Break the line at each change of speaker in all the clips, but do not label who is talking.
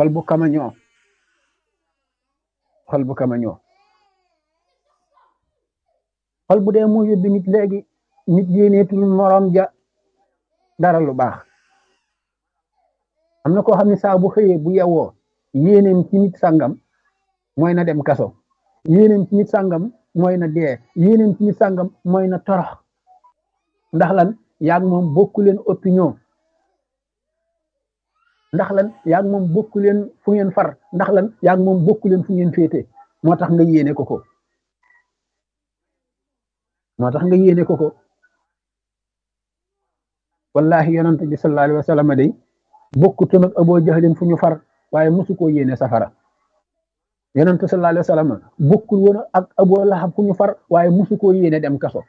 xol bu kamañoo xol bu kamañoo xol bu dee mu yóbbi nit léegi nit yéeneetul morom ja dara lu baax am na koo xam ne saa bu xëyee bu yewoo yéeneem ci nit sàngam mooy na dem kaso yéeneem ci nit sàngam mooy na dee yéeneem ci nit sàngam mooy na torox ndax lan yaag moom bokku leen opinion ndax lan yaag moom bokku leen fu ngeen far ndax lan yaag moom bokku leen fu ngeen féete moo tax nga yéene ko ko moo tax nga yéene ko ko wallahi yonent bi sallallahu alayhi wa sallam day bokkutoon ak aboo jahlin fu ñu far waaye mosu koo yéene safara yonent sallallahu alayhi wa sallam bokkul woon ak aboo lahab fu ñu far waaye mosu koo yéene dem kaso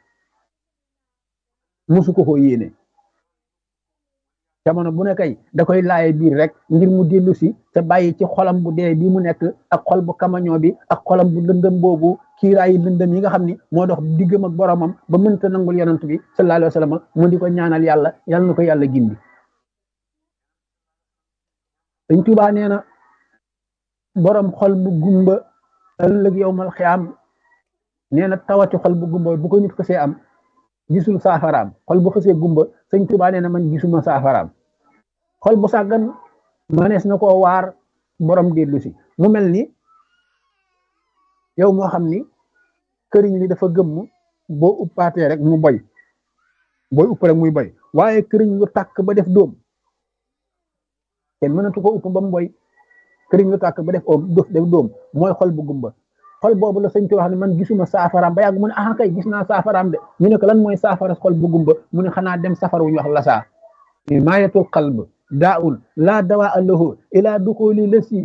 mosu ko koo yéene jamono bu ne kay da koy laaye biir rek ngir mu dellu si te bàyyi ci xolam bu dee bi mu nekk ak xol bu kamañoo bi ak xolam bu lëndëm boobu kiiraayi lëndëm yi nga xam ni moo dox diggam ak boromam ba mënta nangul yonent bi sallallahu alayhi wa sallam mu di ko ñaanal yàlla yàlla na ko yàlla gindi Sëñ Tuubaa nee na borom xol bu gumba ëllëg yowmal xiyaam nee na tawati xol bu gumba bu ko nit xësee am gisul saafaraam xol bu xësee gumba sëñ Tuubaa nee na man gisuma saafaraam xol bu sàggan manees na koo waar borom dellu si mu mel ni yow moo xam ni këriñ li dafa gëmm boo uppaatee rek mu boy booy upp rek muy boy waaye këriñ lu tàkk ba def dóom kenn mënatu ko upp ba mu boy këriñ lu tàkk ba def oom def dóom mooy xol bu gumba xol boobu la sëñ Tuubaa wax ne man gisuma saafaraam ba yàgg mu ne ah kay gis naa saafaraam de ñu ne ko lan mooy saafara xol bu gumba mu ne xanaa dem safar wu ñu wax lasaa maayatul qalb daa'un laa dawaa lahu ilaa duxuli lasi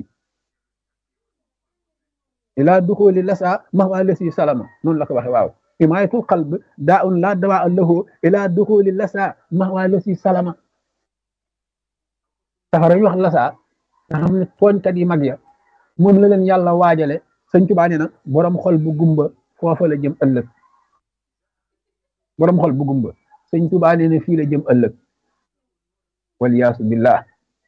ilaa duxuli lasaa mahwa lasi salama noonu la ko waxe waaw maayatul qalb daa'un laa dawaa lahu ilaa duxuli lasaa mahwa lasi salama safara ñu wax lasaa nga xam ne tooñkat yi mag ya moom la leen yàlla waajale sëñ Tuubaa nee na borom xol bu gumba foofa la jëm ëllëg borom xol bu gumba sëñ Tuubaa nee na fii la jëm ëllëg waliyaasu billah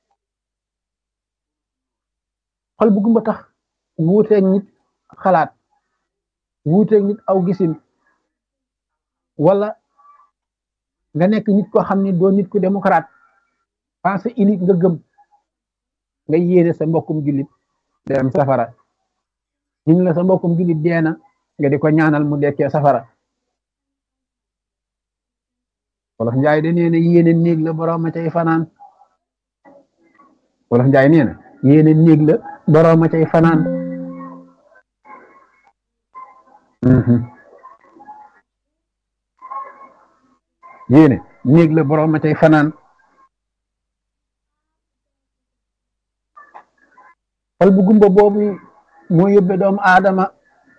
xol bu gumba tax wuuteeg nit xalaat wuuteeg nit aw gisin wala nga nekk nit koo xam ne doo nit ku démocrate pensée unique nga gëm nga yéene sa mbokkum jullit dem safara ñu la sa mbokkum jullit deena nga di ko ñaanal mu dekkee safara wolof njaay de nee na yéene néeg la borom a cay fanaan wolof njaay nee na yéene néeg la borom a cay fanaan yéene néeg la borom a cay fanaan xol bu gumba boobu moo yóbbe doomu aadama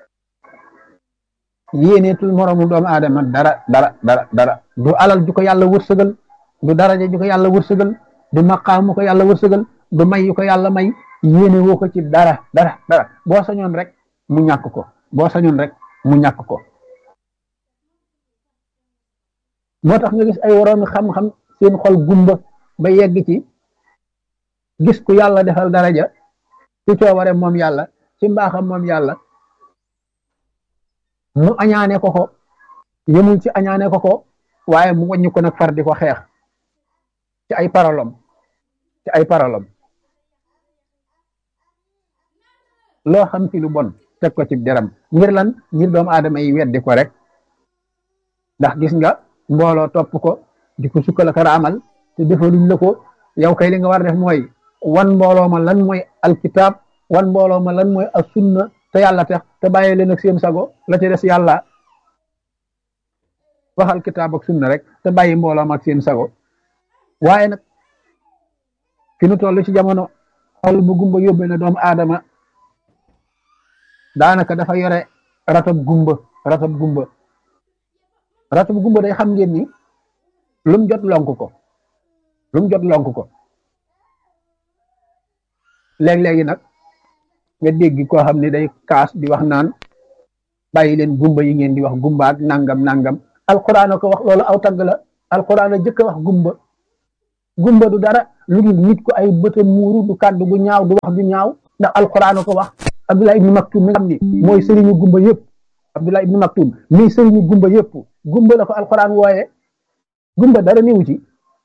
yéeneetul moromu doomu aadama dara dara dara dara du alal ju ko yàlla wërsëgal du daraja ju ko yàlla wërsëgal du maqaamu ko yàlla wërsëgal du may yu ko yàlla may yéene woo ko ci dara dara dara boo sañoon rek mu ñàkk ko boo sañoon rek mu ñàkk ko moo tax nga gis ay woroomi xam-xam seen xol gumba ba yegg ci gis ku yàlla defal daraja ci coobare moom yàlla ci mbaaxam moom yàlla mu añaane ko ko yemul ci añaane ko ko waaye mu wàññi ko nag far di ko xeex ci ay parolom ci ay parolom loo xam ci lu bon teg ko ci deram ngir lan ngir doomu aadama yi weddi ko rek ndax gis nga mbooloo topp ko di ko sukkal ak raamal te defaluñ la ko yow kay li nga war a def mooy wan mbooloo ma lan mooy alkitab wan mbooloo ma lan mooy as sunna te yàlla tax te bàyyi leen ak seen sago la ci des yàlla waxal kitaab ak sunna rek te bàyyi mbooloo ma ak seen sago waaye nag fi nu toll ci jamono xol bu gumba yóbbe na doomu aadama daanaka dafa yore ratab gumba ratab gumba ratab gumba day xam ngeen ni lum jot lonk ko lum jot lonk ko léeg-léegi nag nga dégg koo xam ne day kaas di wax naan bàyyi leen gumba yi ngeen di wax gumba ak nangam nangam alquran ko wax loolu aw tagg la alquran a jëkk a wax gumba gumba du dara lu dul nit ko ay bëtam muuru du kàddu gu ñaaw du wax ju ñaaw ndax alquran ko wax abdullah ibnu maktum mi nga xam ni mooy sëriñu gumba yëpp abdullah ibnu maktum mi sëriñu gumba yëpp gumba la ko alquran wooye gumba dara niwu ci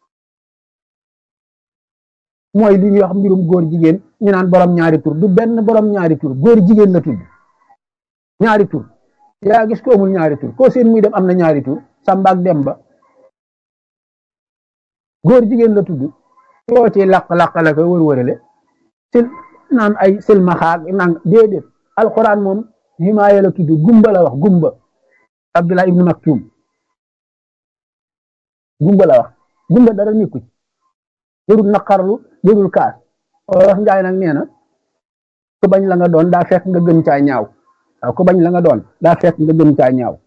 mooy li ñuy wax mbirum góor jigéen ñu naan borom ñaari tur du benn borom ñaari tur góor jigéen la tudd ñaari tur yaa gis ko amul ñaari tur koo seen muy dem am na ñaari tur Samba ak Demba góor jigéen la tudd yoo ci laq-laq la ko wër-wërale sil naan ay silmaxaag naan déedéet alquran moom himaaya la tudd gumba la wax gumba Abdullah ibnu Maktum gumba la wax gumba dara nekku ci jërul naqarlu jërul kaas wax njaay nag nee na ku bañ la nga doon daa fekk nga gën caa ñaaw waaw ku bañ la nga doon daa fekk nga gën caa ñaaw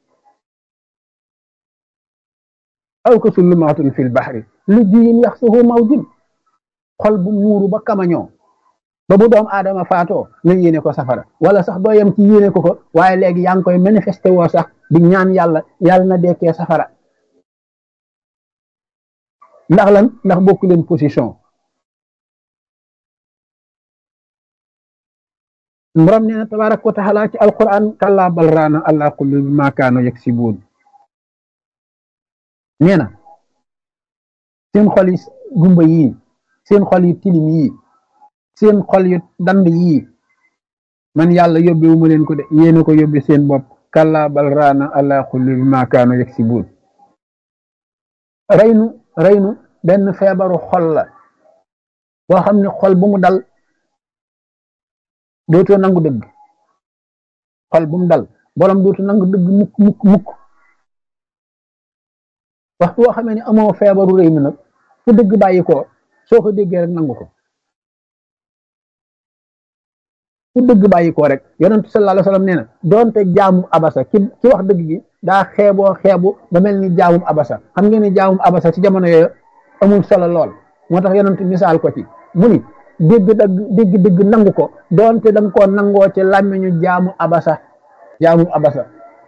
aw ko sullumaatun fil baxri lu jiyin yax suhu mawjin xol bu muuru ba kamañoo ba bu doom aadama faatoo nga yéene ko safara wala sax doo yem ci yéene ko ko waaye léegi yaa ngi koy manifesté woo sax di ñaan yàlla yàlla na dekkee safara ndax lan ndax bokku leen position borom nee na tabaaraka wa taala ci alquran kallaa bal raana ala qulubi ma kaanu yaksibuun nee na seen xol yi gumba yii seen xol yi tilim yii seen xol yu dand yii man yàlla yóbbewu ma leen ko de yéena ko yóbbe seen bopp kallaa bal raana ala qulubi ma kaanu yaksibuun reynu reynu benn feebaru xol la boo xam ne xol bu mu dal dootoo nangu dëgg xol bu mu dal borom dootu nangu dëgg mukk mukk mukk waxtu boo xamee ne amoo feebaru rëy mi nag fu dëgg bàyyi ko soo ko déggee rek nangu ko fu dëgg bàyyi ko rek yonent sallallahu alayhi wasallam nee na doonte jaamum abasa ki ki wax dëgg gi daa xeeboo xeebu ba mel ni jaamum abasa xam ngeen ni jaamum abasa ci jamono yooyu amul solo lool moo tax yonent misaal ko ci mu ni dégg dëgg dégg dëgg nangu ko doonte danga koo nangoo ci làmmiñu jaamu abasa jaamu abasa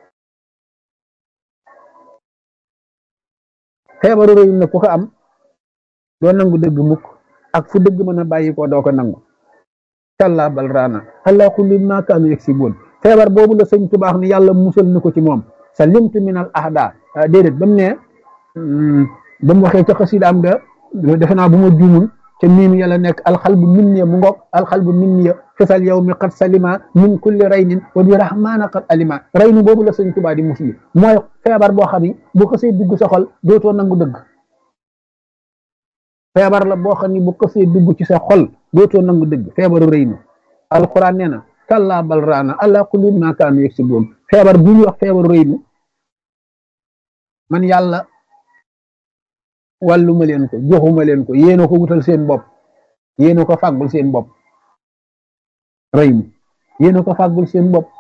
feebaru réew na ku ko am doo nangu dëgg mukk ak fu dëgg mën a bàyyi ko doo ko nangu kallaa bal raana ala kulli ma kaanu yaksibuun feebar boobu la sëñ tubaax ni yàlla musal na ko ci moom sa limtu min al ahda déedéet ba mu ne ba mu waxee ca xasidaam ga defe naa bu ma juumul te miim yàlla nekk alxalbu minniya mu ngoog alxalbu minniya fisal yow mi qad salima min kulli raynin wa bi rahmaana qad alima raynu boobu la sëñ Tuubaa di musli mooy feebar boo xam ni bu ko see dugg sa xol dootoo nangu dëgg feebar la boo xam ni bu ko see dugg ci sa xol dootoo nangu dëgg feebaru raynu alquran nee na kallaa bal raana ala kulli ma kaanu yaksibuun feebar bu ñuy wax feebaru raynu man yàlla wàlluma leen ko joxuma leen ko yéena ko wutal seen bopp yéena ko fàggul seen bopp rëy mi yéena ko fàggul seen bopp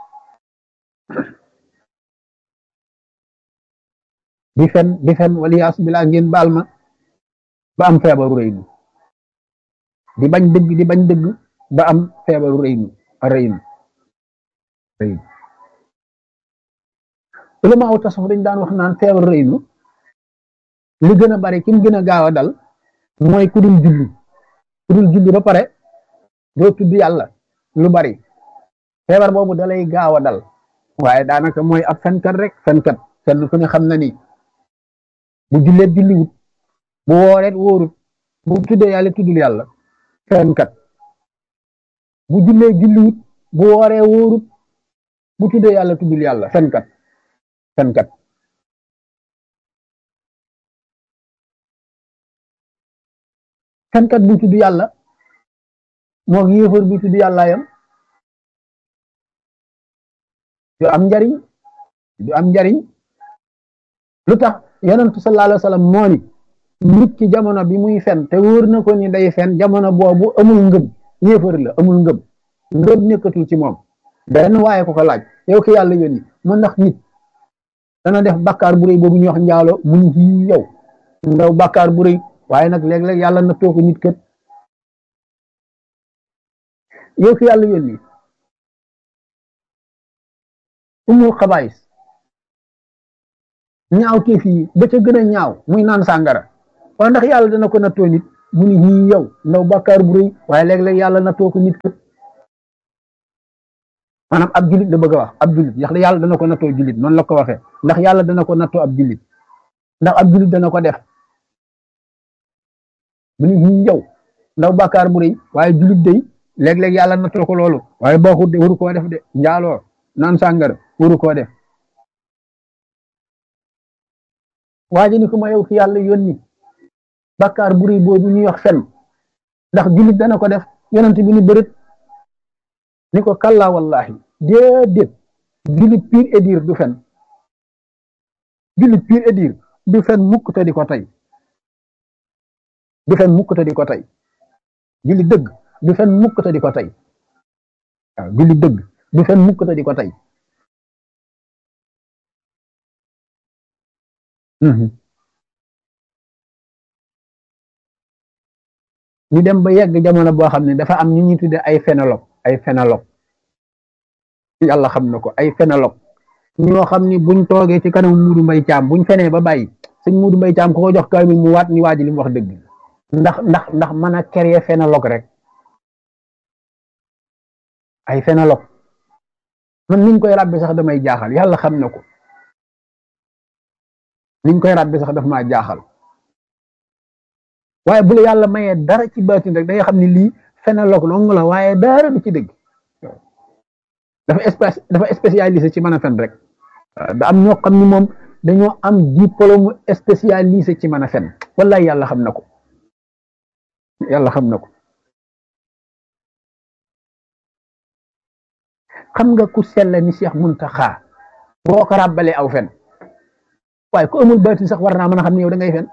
di fen di fen waliyaas bilaa ngeen baal ma ba am feebaru rëy mi di bañ dëgg di bañ dëgg ba am feebaru rëy mi rëy mi rëy mi ulama aw tasawuf dañ daan wax naan feebaru rëy mi li gën a bari ki mu gën a gaaw a dal mooy ku dul julli ku dul julli ba pare doo tudd yàlla lu bari feebar boobu dalay gaaw a dal waaye daanaka mooy ab fenkat rek fenkat kenn ku ne xam na ni bu julleet julliwut bu wooreet wóorut bu tuddee yàlla tuddul yàlla fenkat bu jullee julliwut bu wooree wóorut bu tuddee yàlla tuddul yàlla fenkat fenkat fenkat bu tudd yàlla moo yéefar bu tudd yàlla yam du am njariñ du am njariñ lu tax yonentu sallallahu alayhi wa sallam moo ni nit ki jamono bi muy fen te wóor na ko ni day fen jamono boobu amul ngëm yéefar la amul ngëm ngëm nekkatul ci moom benn waaye ko ko laaj yow ki yàlla yónni mu ndax nit dana def bakkaar bu rëy boobu ñuy wax njaalo mu ni ci yow ndaw bakkaar bu rëy waaye nag léeg-léeg yàlla na toog nit kët yow ki yàlla yónni umul xabaayis ñaaw teef yi ba ca gën a ñaaw muy naan sàngara waaw ndax yàlla dana ko nattoo nit mu ni ñii yow ndaw bàkkaar bu rëy waaye léeg-léeg yàlla nattoo ko nit kat maanaam ab julit la bëgg a wax ab julit ndax yàlla dana ko nattoo julit noonu la ko waxee ndax yàlla dana ko nattoo ab julit ndax ab julit dana ko def mu ni ñii yow ndaw bàkkaar bu rëy waaye julit day léeg-léeg yàlla nattoo ko loolu waaye baaxut de waru koo def de njaaloo naan sàngara waru koo def waaye ni ko ma yow ki yàlla yónni bàkkaar bu rëy boobu ñuy wax fen ndax julit dana ko def yonent bi ni bërët ni ko kalla wallahi déedéet julit pire et dire du fen julit pire et dire du fen mukk te di ko tey du fen mukk te di ko tey julit dëgg du fen mukk te di ko tey waaw julit dëgg du fen mukk te di ko tey ñu dem ba yegg jamono boo xam ne dafa am ñu ñuy tudde ay phénologue ay phénologue yàlla xam na ko ay phénologue ñoo xam ni buñ toogee ci kanam muudu mbay caam buñ fenee ba bàyyi sëñ muudu mbay caam ku ko jox kaamil mu waat ni waa ji li mu wax dëgg ndax ndax ndax mën a créer phénologue rek ay phénologue man niñ koy rabbi sax damay jaaxal yàlla xam na ko niñ koy rabbi sax daf maa jaaxal waaye bu la yàlla mayee dara ci baatin rek da nga xam ni lii phénologue dong la waaye dara du ci dëgg dafa espèce dafa spécialisé ci mën a fen rek da am ñoo xam ni moom dañoo am diplôme spécialisé ci mën a fen wallahi yàlla xam na ko yàlla xam na ko xam nga ku sell ni Cheikh Muntaxa boo ko ràbbalee aw fen waaye ku amul baatin sax war naa mën a xam ne yow da ngay fen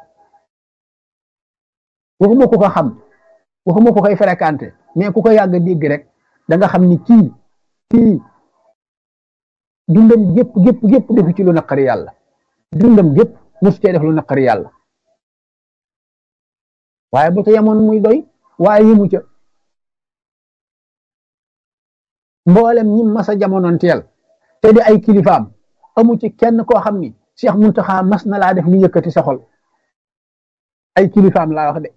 waxuma ku ko xam waxuma ku koy fréquenté mais ku ko yàgg dégg rek da nga xam ni kii kii dundam gépp gépp gépp defu ci lu naqari yàlla dundam gépp musu cee def lu naqari yàlla waaye bu ca yemoon muy doy waaye yëmu ca mboolem ñi masa jamonoon teel te di ay kilifaam amu ci kenn koo xam ni Cheikh Muntaxa mas na laa def lu yëkkati sa xol ay kilifaam laa wax de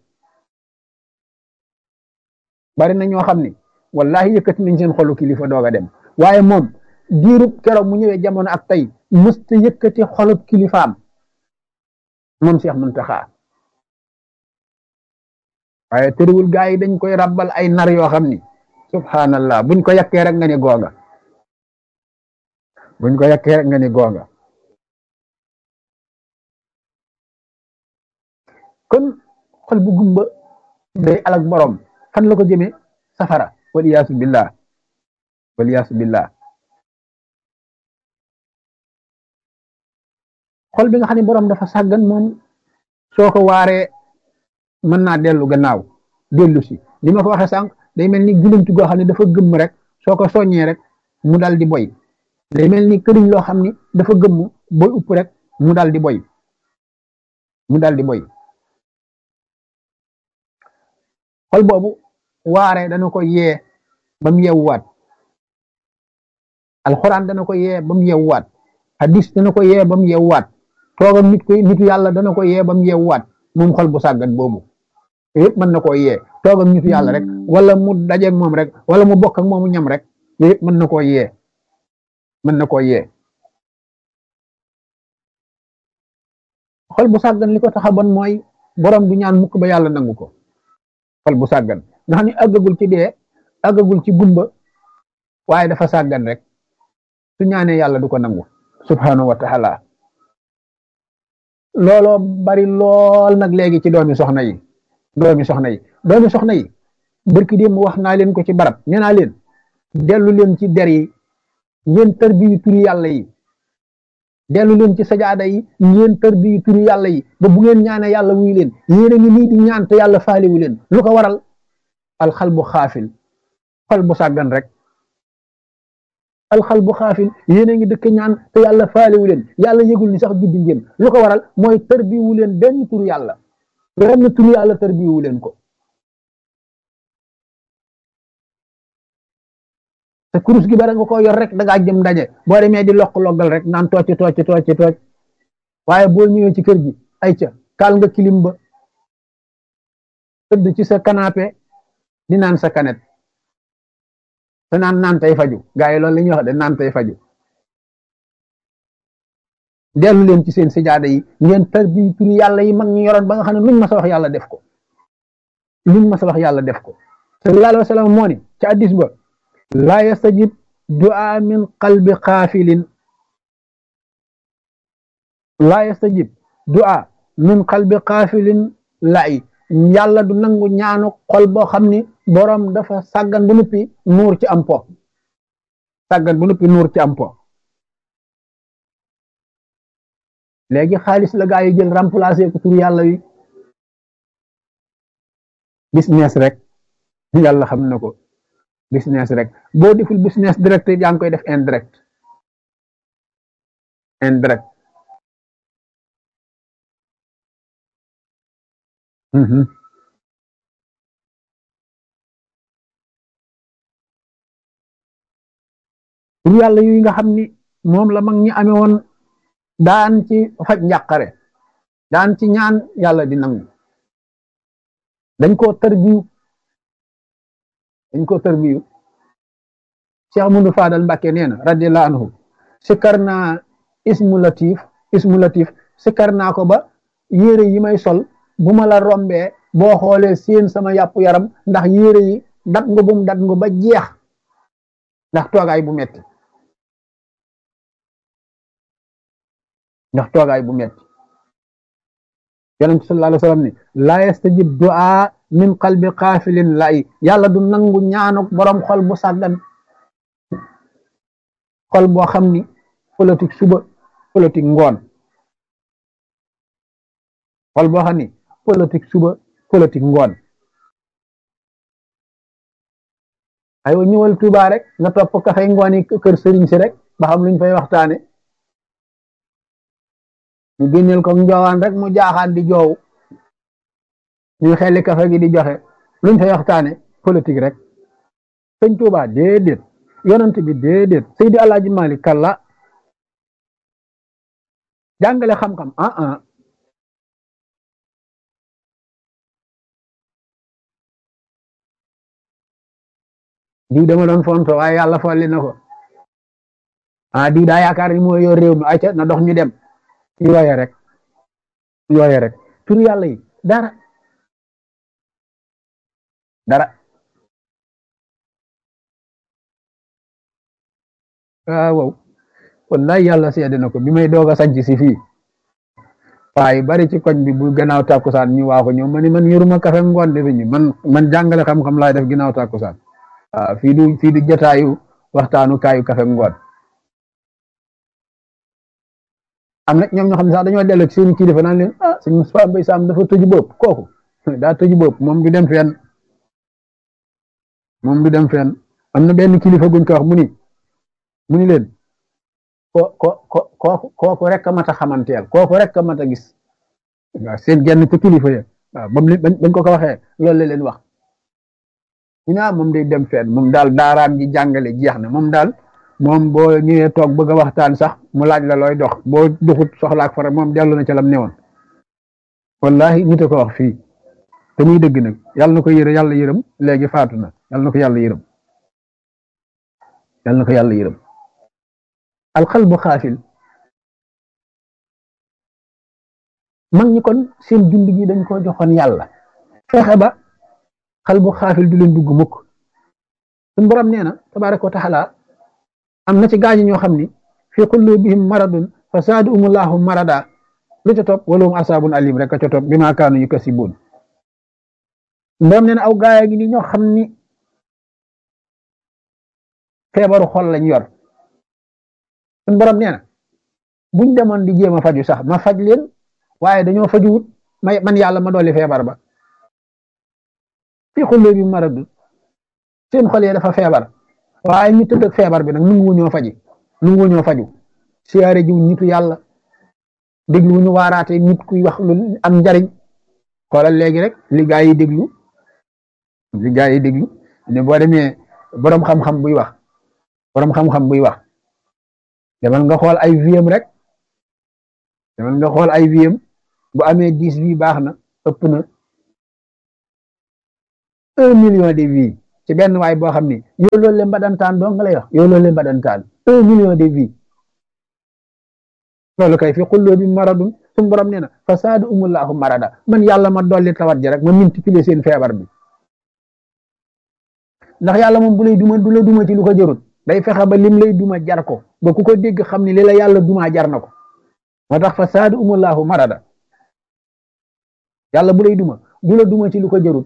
bari na ñoo xam ni wallahi yëkkati nañ seen xolu kilifa doog a dem waaye moom diirub keroog mu ñëwee jamono ak tey mësta yëkkati xolub kilifaam moom Cheikh Muntaxa waaye tëriwul gaa yi dañ koy rabbal ay nar yoo xam ni subhanallah buñ ko yàkkee rek nga ni goonga buñ ko yàkkee rek nga ni goonga kon xol bu gumba day alak borom fan la ko jëmee safara waliyaasu billah waliyaasu billah xol bi nga xam ne borom dafa sàggan moom soo ko waaree mën naa dellu gannaaw dellu si li ma ko waxee sànq day mel ni gulantu goo xam ne dafa gëmm rek soo ko soññee rek mu dal di boy day mel ni këriñ loo xam ni dafa gëmm boy upp rek mu dal di boy mu dal di boy xol boobu waare dana ko yee ba mu yeewuwaat alxuraan dana ko yee ba mu yeewuwaat hadis dana ko yee ba mu yeewuwaat toogam nit ko nitu yàlla dana ko yee ba mu yeewuwaat moom xol bu sàggan boobu yëpp mën na koo yee toogam nitu yàlla rek wala mu dajeeg moom rek wala mu bokk ak moomu ñam rek yëpp mën na koo yee mën na koo yee xol bu sàggan li ko tax a bon mooy borom du ñaan mukk ba yàlla nangu ko xol bu sàggan nga xam ne àggagul ci dee àggagul ci gumba waaye dafa sàggan rek su ñaanee yàlla du ko nangu subhanahu wa taala looloo bari lool nag léegi ci doomi soxna yi doomi soxna yi doomi soxna yi barki démb wax naa leen ko ci barab nee naa leen dellu leen ci der yi ngeen tër bi turi yàlla yi dellu leen ci sajaada yi ngeen tër bi turi yàlla yi ba bu ngeen ñaanee yàlla wuy leen yéen a ngi nii di ñaan te yàlla faaliwu leen lu ko waral alxal bu xaafil xol bu sàggan rek alxal bu xaafil yéen a ngi dëkk ñaan te yàlla faaliwu leen yàlla yëgul ni sax juddi ngeen lu ko waral mooy tër bi wu leen benn turu yàlla benn turu yàlla tër bi wu leen ko te kurus gi bara nga ko yor rek da ngaa jëm daje boo demee di lokk loggal rek naan tocc tocc tocc tocc waaye boo ñëwee ci kër gi ay ca kaal nga kilim ba tëdd ci sa canapé di naan sa kanet te naan naan tey faju gaa yi loolu la ñuy wax de naan tey faju dellu leen ci seen sijaada yi ngeen tar bi turi yàlla yi mag ñu yoroon ba nga xam ne luñ ma sa wax yàlla def ko luñ ma sa wax yàlla def ko sallallahu alayhi wa sallam moo ni ci addis ba laa yastajib du'a min qalbi xaafilin laa yastajib du'a min qalbi xaafilin lay yàlla du nangu ñaanu xol boo xam ni boroom dafa sàggan bu nuppi nuur ci am po sàggan bu nuppi nuur ci am po léegi xaalis la gaa yi jël remplacer ko tur yàlla wi business rek yàlla xam na ko business rek boo deful business direct yaa ngi koy def indirect indirect tur yàlla yu nga xam ni moom la mag ñi amee woon daan ci faj njàqare daan ci ñaan yàlla di nangu dañ koo tërbiyu dañ koo tërbiyu Cheikh Amadou Fadal Mbàkke nee na radiyallahu anhu sikkar naa ismu latif ismu latif sikkar naa ko ba yére yi may sol bu ma la rombee boo xoolee seen sama yàpp yaram ndax yére yi dat nga bum dat nga ba jeex ndax toogaay bu metti ndax toogaay bu metti yonent sallallahu alayhi wa sallam ni laa yastajib du'a min qalbi qaafilin lay yàlla du nangu ñaanuk borom xol bu sàggan xol boo xam ni politique suba politique ngoon xol boo xam ni politique suba politique ngoon aywa ñëwal Tuuba rek nga topp kafay ngoon yi kër sëriñ si rek ba xam luñ fay waxtaane ñu génneel ko njoowaan rek mu jaaxaan di joow ñu xelli kafe gi di joxe luñ fay waxtaane politique rek sëñ Tuuba déedéet yonent bi déedéet Seydi Alaaji Malik kalla jàngale xam-xam ah ah diw dama doon fonto waaye yàlla folli na ko ah diw daa yaakaar ni mooy yor réew mi ayca na dox ñu dem yooye rek yooye rek tur yàlla yi dara dara ah wow wallahi yàlla seede na ko bi may doog a sanc si fii waaye bari ci koñ bi bu gannaaw tàkkusaan ñu waa ko ñëw ma ni man yoruma kafe ngoon defe ñu man man jàngale xam-xam laay def ginnaaw tàkkusaan waaw fii du fii du jotaayu waxtaanu kaayu kafe ngoon am na ñoom ñoo xam ne sax dañoo dellu ci seen kilifa naan leen ah sëñ Moustapha Mbaye Sam dafa tëju bopp kooku daa tëju bopp moom du dem fenn moom du dem fenn am na benn kilifa guñ ko wax mu ni mu ni leen ko ko ko kooku kooku rek a mat a xamanteel kooku rek a mat a gis waaw seen genn ca kilifa ya waaw bam bañ ko ko waxee loolu la leen wax ñu ne moom day dem fenn moom daal daaraam ji jàngale jeex na moom daal moom boo ñëwee toog bëgg a waxtaan sax mu laaj la looy dox boo doxut soxlaak fara moom dellu na ca lam newoon wallahi nit a ko wax fii te muy dëgg nag yàlla na ko yërë yàlla yërëm léegi faatu na yàlla na ko yàlla yërëm yàlla na ko yàlla yërëm alxalbu xaafil mag ñi kon seen jund gi dañ ko joxoon yàlla fexe ba xalbu xaafil du leen dugg mukk suñ borom nee na tabaraka wa taala am na ci gaañi ñoo xam ni fi qulubihim maradun fa zaadahumullahu marada lu ca topp walahum asaabun alim rek a ca topp bi maa kaanu yukasibuun borom nee na aw gaaya gi ni ñoo xam ni feebaru xol lañ yor suñ borom nee na buñ demoon di jéem a faju sax ma faj leen waaye dañoo fajuwut may man yàlla ma dolli feebar ba fi qulubihim maradun seen xol yi dafa feebar waaye ñu tëdd ak feebar bi nag nu ngu ñoo faji nu ngu ñoo faju siyaare jiw nitu yàlla déglu ñu waaraate nit kuy wax lu am njariñ xoolal léegi rek li gaa yi déglu li gaa yi déglu ne boo demee boroom xam-xam buy wax boroom xam-xam buy wax demal nga xool ay viem rek demal nga xool ay viem bu amee dix bi baax na ëpp na un million de vies ci benn waay boo xam ni yow loolu leen mbadantaan doo nga lay wax yow loolu leen mbadantaan un million de vies loolu kay fi xulloo bi maradun suñu borom nee na fasaadu umullahu marada man yàlla ma dolli tawat ji rek ma multiplier seen feebar bi ndax yàlla moom bu lay duma du la duma ci lu ko jarut day fexe ba lim lay duma jar ko ba ku ko dégg xam ni li la yàlla duma jar na ko moo tax fasaadu umullahu marada yàlla bu lay duma du la duma ci lu ko jarut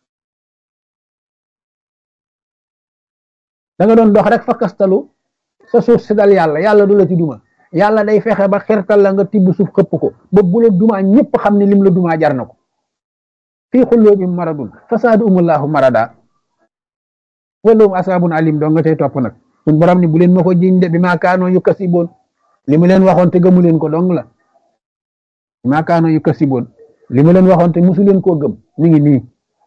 da nga doon dox rek fa kastalu sa suuf si dal yàlla yàlla du la ci duma yàlla day fexe ba xirtal la nga tibb suuf xëpp ko ba bu la dumaa ñëpp xam ne lim la dumaa jar na ko fii xulloo bi maradun fasaadu umullahu marada walum asaabun alim doo nga cay topp nag suñ borom ni bu leen ma ko jiñ de bi maa kaanoo yu kasiboon li mu leen waxoon te gëmu leen ko dong la bi maa kaanoo yu kasiboon li mu leen waxoon te musu leen koo gëm mi ngi nii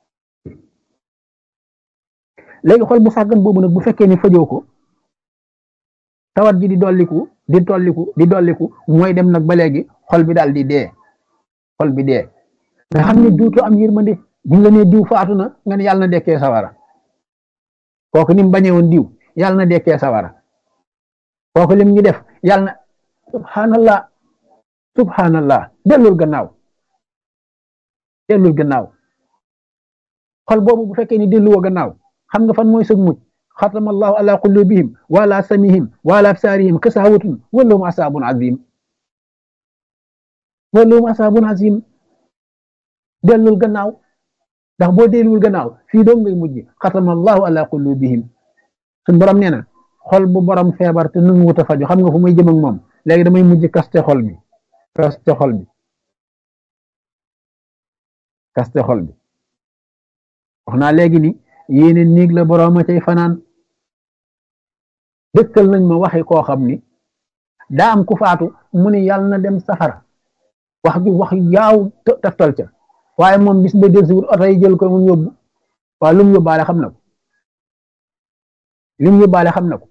léegi xol bu sàggan boobu nag bu fekkee ni fajoo ko tawat ji di dolliku di tolliku di dolliku mooy dem nag ba léegi xol bi daal di dee xol bi dee nga xam ne duutu am yërmande buñ la nee diw faatu na nga ne yàlla na dekkee sawara kooku ni mu bañee woon diw yàlla na dekkee sawara kooku lim ñu def yàlla na subhanallah subhanallah dellul gannaaw dellul gannaaw xol boobu bu fekkee ni delluwoo gannaaw xam nga fan mooy sëg mucc xatama allahu ala qulubihim wa ala samihim wa ala absaarihim kasawatun walahum asaabun azim walahum asaabun azim dellul gannaaw ndax boo delluwul gannaaw fii doom ngay mujj xatama allahu ala qulubihim suñ borom nee na xol bu borom feebar te nangu wut a faju xam nga fu muy jëm ak moom léegi damay mujj kaste xol bi kaste xol bi kaste xol bi wax naa léegi ni yéene néeg la borooma cay fanaan dëkkal nañ ma waxi koo xam ni daa am ku faatu mu ne yàlla na dem safara wax ju wax yaaw taftal ca waaye moom bis ba del si wut oto yi jël ko mu yóbbu waaye lu mu yóbbaale xam na ko lu mu yóbbaale xam na ko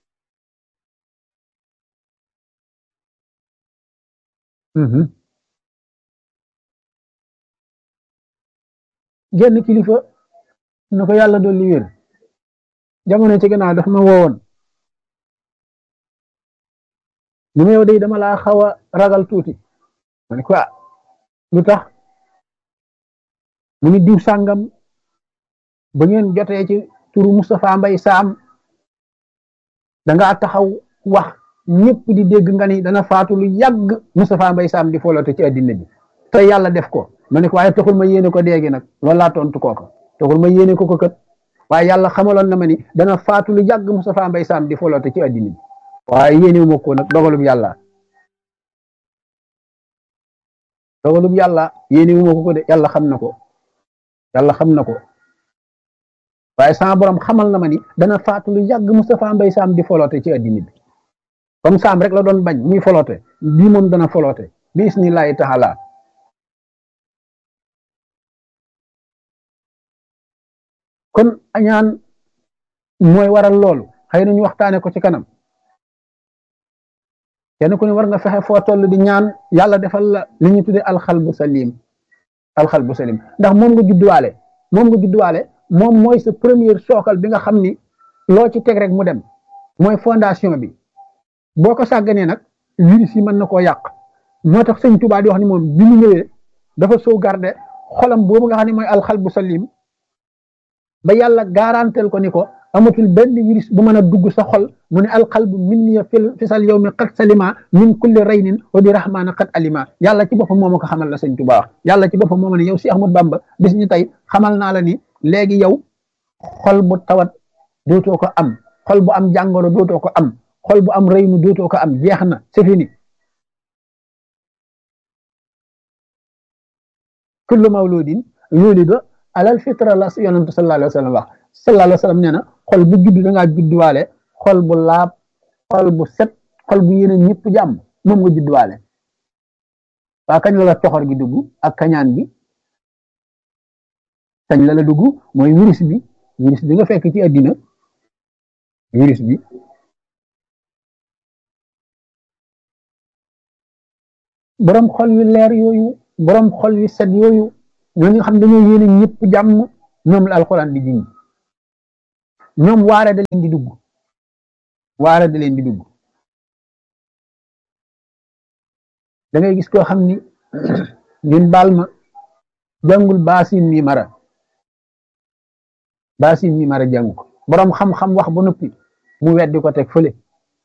genn kilifa na ko yàlla dolli wér jamono ci gannaaw daf ma woowoon ni ma yow day dama laa xaw a ragal tuuti ma ne ko lu tax mu ni diw sàngam ba ngeen jotee ci turu Moustapha Mbay Saam dangaa taxaw wax ñëpp di dégg nga ni dana faatu lu yàgg Moustapha Mbay Saam di foloote ci addina bi te yàlla def ko ma ne ko waaye taxul ma yéene ko déegi nag loolu laa tontu kooka taxul ma yéene ko ko kat waaye yàlla xamaloon na ma ni dana faatu lu yàgg Moustapha Mbay Saam di foloote ci addina bi waaye yéene ma ko nag dogalub yàlla dogalub yàlla yéene ma ko ko de yàlla xam na ko yàlla xam na ko waaye sama borom xamal na ma ni dana faatu lu yàgg Moustapha Mbay Saam di foloote ci addina bi comme Saam rek la doon bañ muy foloote bii moom dana foloote bi isnillahi taala kon añaan mooy waral loolu xëy na ñu waxtaane ko ci kanam kenn ku ne war nga fexe foo toll di ñaan yàlla defal la li ñu tuddee alxalbu salim alxalbu salim ndax moom nga judduwaale moom nga judduwaale moom mooy sa première sookal bi nga xam ni loo ci teg rek mu dem mooy fondation bi boo ko sàgganee nag virus yi mën na koo yàq moo tax sëñ Tuubaa di wax ni moom bi mu ñëwee dafa sauvegarder xolam boobu nga xam ne mooy alxalbu salim ba yàlla garantel ko ni ko amatul benn virus bu mën a dugg sa xol mu ne alqalbu minni fi sal yow mi qad salima min kulli raynin wa bi rahmaana qad alima yàlla ci boppam moo ma ko xamal la sëñ Tuubaa wax yàlla ci boppam moo ma ne yow si Ahmad Bamba bis ñu tey xamal naa la ni léegi yow xol bu tawat dootoo ko am xol bu am jàngoro dootoo ko am xol bu am raynu dootoo ko am jeex na c'est fini kullu mawludin yulidu alal fitra la yonentu sallallahu alayhi wa sallam wax sallallahu alayhi wa sallam nee na xol bu judd da ngaa judduwaale xol bu laab xol bu set xol bu yéene ñëpp jàmm moom nga judduwaale waa kañ la la coxor gi dugg ak kañaan bi kañ la la dugg mooy virus bi virus bi nga fekk ci àddina virus bi borom xol yu leer yooyu borom xol yu set yooyu ñoo nga xam dañoo yéene ñëpp jàmm ñoom la alxuraan di jiñ ñoom waare da leen di dugg waare da leen di dugg da ngay gis koo xam ni ngeen baal ma jàngul baasin mi mara baasin mi mara jàng ko boroom xam-xam wax ba noppi mu weddi ko teg fële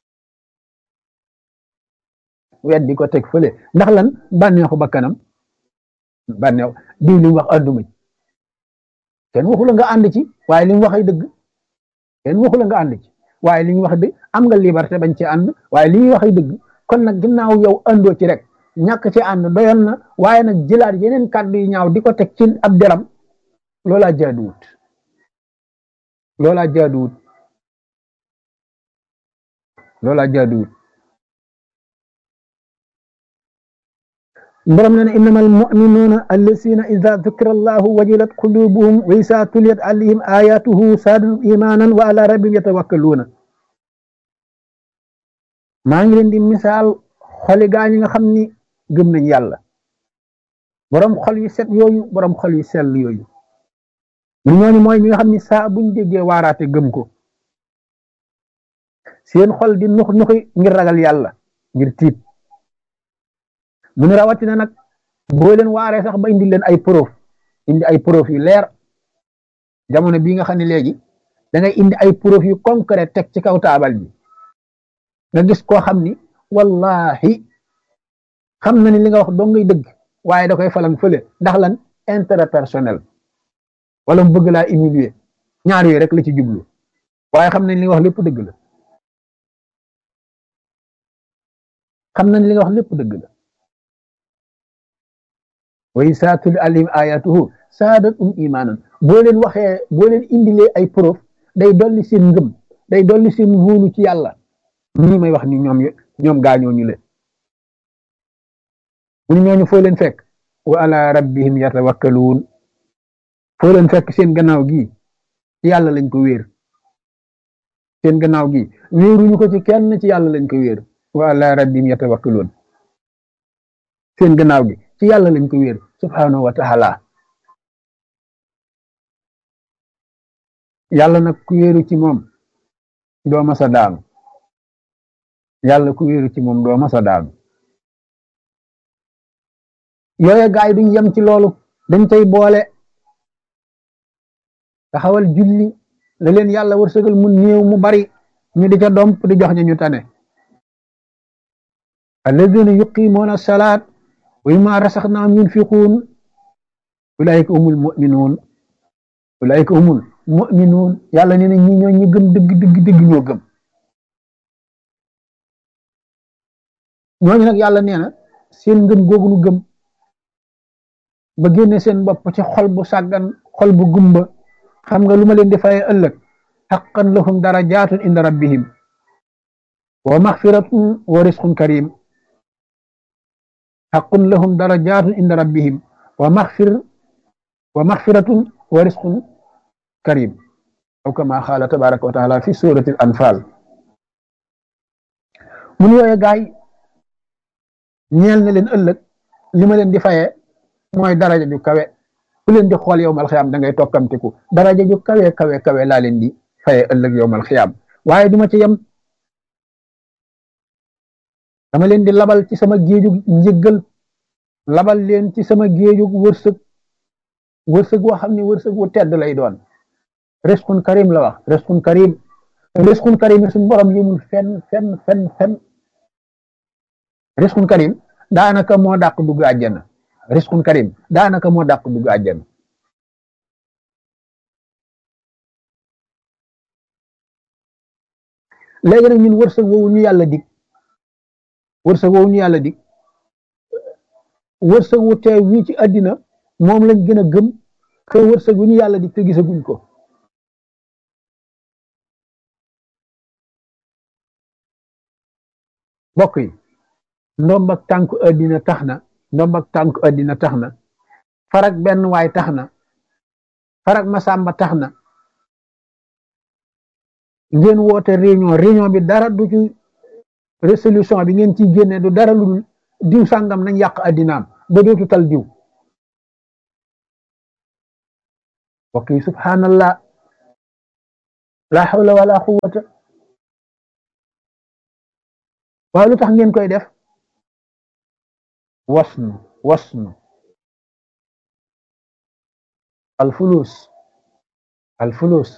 weddi ko teg fële ndax lan bànneexu bakkanam bànneexu diw li mu wax ànduma ci kenn waxu la nga ànd ci waaye li mu wax ay dëgg kenn waxu la nga ànd ci waaye li ñu wax dëgg am nga liberté bañ ci ànd waaye li ñuy wax ay dëgg kon nag ginnaaw yow àndoo ci rek ñàkk ci ànd doyoon na waaye nag jëlaat yeneen kàddu yu ñaaw di ko teg ci ab deram loolaa jaaduwut loolaa jaaduwut loolaa jaaduwut borom na ne innamal mu'minuuna allazina ida dukira allahu wajilat qulubuhum wa isa tuliyat alayhim ayatuhu saadatu imanan wa ala rabbihim yatawakkaluuna maa ngi leen di misaal xoli gaa ñi nga xam ni gëm nañ yàlla borom xol yu set yooyu borom xol yu sell yooyu ñu ñooñu mooy ñi nga xam ni saa buñ déggee waaraate gëm ko seen xol di nux nuxi ngir ragal yàlla ngir tiit mu ne rawatina nag boo leen waaree sax ba indi leen ay preuve indi ay preuve yu leer jamono bii nga xam ne léegi da ngay indi ay preuve yu concret teg ci kaw taabal bi nga gis koo xam ni wallahi xam na ni li nga wax doo ngay dëgg waaye da koy falang fële ndax lan intérêt personnel wala mu bëgg laa humilier ñaar yooyu rek la ci jublu waaye xam nañ li nga wax lépp dëgg la xam nañ li nga wax lépp dëgg la wa izaa tuliyat alayhim ayatuhu saadathum imanan boo leen waxee boo leen indilee ay preuve day dolli seen ngëm day dolli seen wóolu ci yàlla ñii may wax ni ñoom ñoom gaañoo ñu leen mu ni ñooñu foo leen fekk wa ala rabbihim yatawakkaluun foo leen fekk seen gannaaw gi ci yàlla lañ ko wéer seen gannaaw gi wéeruñu ko ci kenn ci yàlla lañ ko wéer wa ala rabbihim yatawakkaluun seen gannaaw gi ci yàlla lañ ko wéer subhanahu wa taala yàlla nag ku wéeru ci moom doo masa daanu yàlla ku wéeru ci moom doo masa daanu yooye gaay duñ yem ci loolu dañ cay boole taxawal julli la leen yàlla wërsëgal mu néew mu bari ñu di ca domp di jox ñu ñu tane alladina yuqimuuna salaat wa mimma rasaxnaahum yunfiquun ulaika humul muminuun ulaika humul muminuun yàlla nee na ñi ñoo ñu gëm dëgg dëgg dëgg ñoo gëm ñooñu nag yàlla nee na seen ngëm googu nu gëm ba génne seen bopp ci xol bu sàggan xol bu gumba xam nga lu ma leen di faye ëllëg xaqan lahum darajaatun inda rabbihim wa maxfiratun wa risqun karim xaqun lahum darajaatun inda rabbihim wa maxfir wa maxfiratun wa risqun karim aw kama xaala tabaraka wa taala fi surati al anfal mun yooye gaay ñeel na leen ëllëg li ma leen di faye mooy daraja ju kawe ku leen di xool yow mal xiyaam da ngay tokkamtiku daraja ju kawe kawe kawe laa leen di faye ëllëg yow mal xiyaam waaye duma ci yem dama leen di labal ci sama géejug njëggal labal leen ci sama géejug wërsëg wërsëg woo xam ne wërsëg wu tedd lay doon risqun karim la wax risqun karim risqun karim suñu borom yëmul fenn fenn fenn fenn risqun karim daanaka moo dàq dugg àjjana risqun karim daanaka moo dàq dugg àjjana léegi nag ñun wërsëg woowu ñu yàlla dig wërsëg woowu ñu yàlla dig wërsëg wu teew wii ci àddina moom lañ gën a gëm que wërsëg wu ñu yàlla dig te gisaguñ ko mbokk yi ndomb ak tànku àddina tax na ndomb ak tànku àddina tax na farak benn waay tax na farak masamba tax na ngeen woote réunion réunion bi dara du ci résolution bi ngeen ciy génne du dara lu dul diw sàngam nañ yàq àddinaam ba dootu tal diw mbokk yi subhanallah la hawla wala quwwata waaw lu tax ngeen koy def wasnu wasnu alfulus alfulus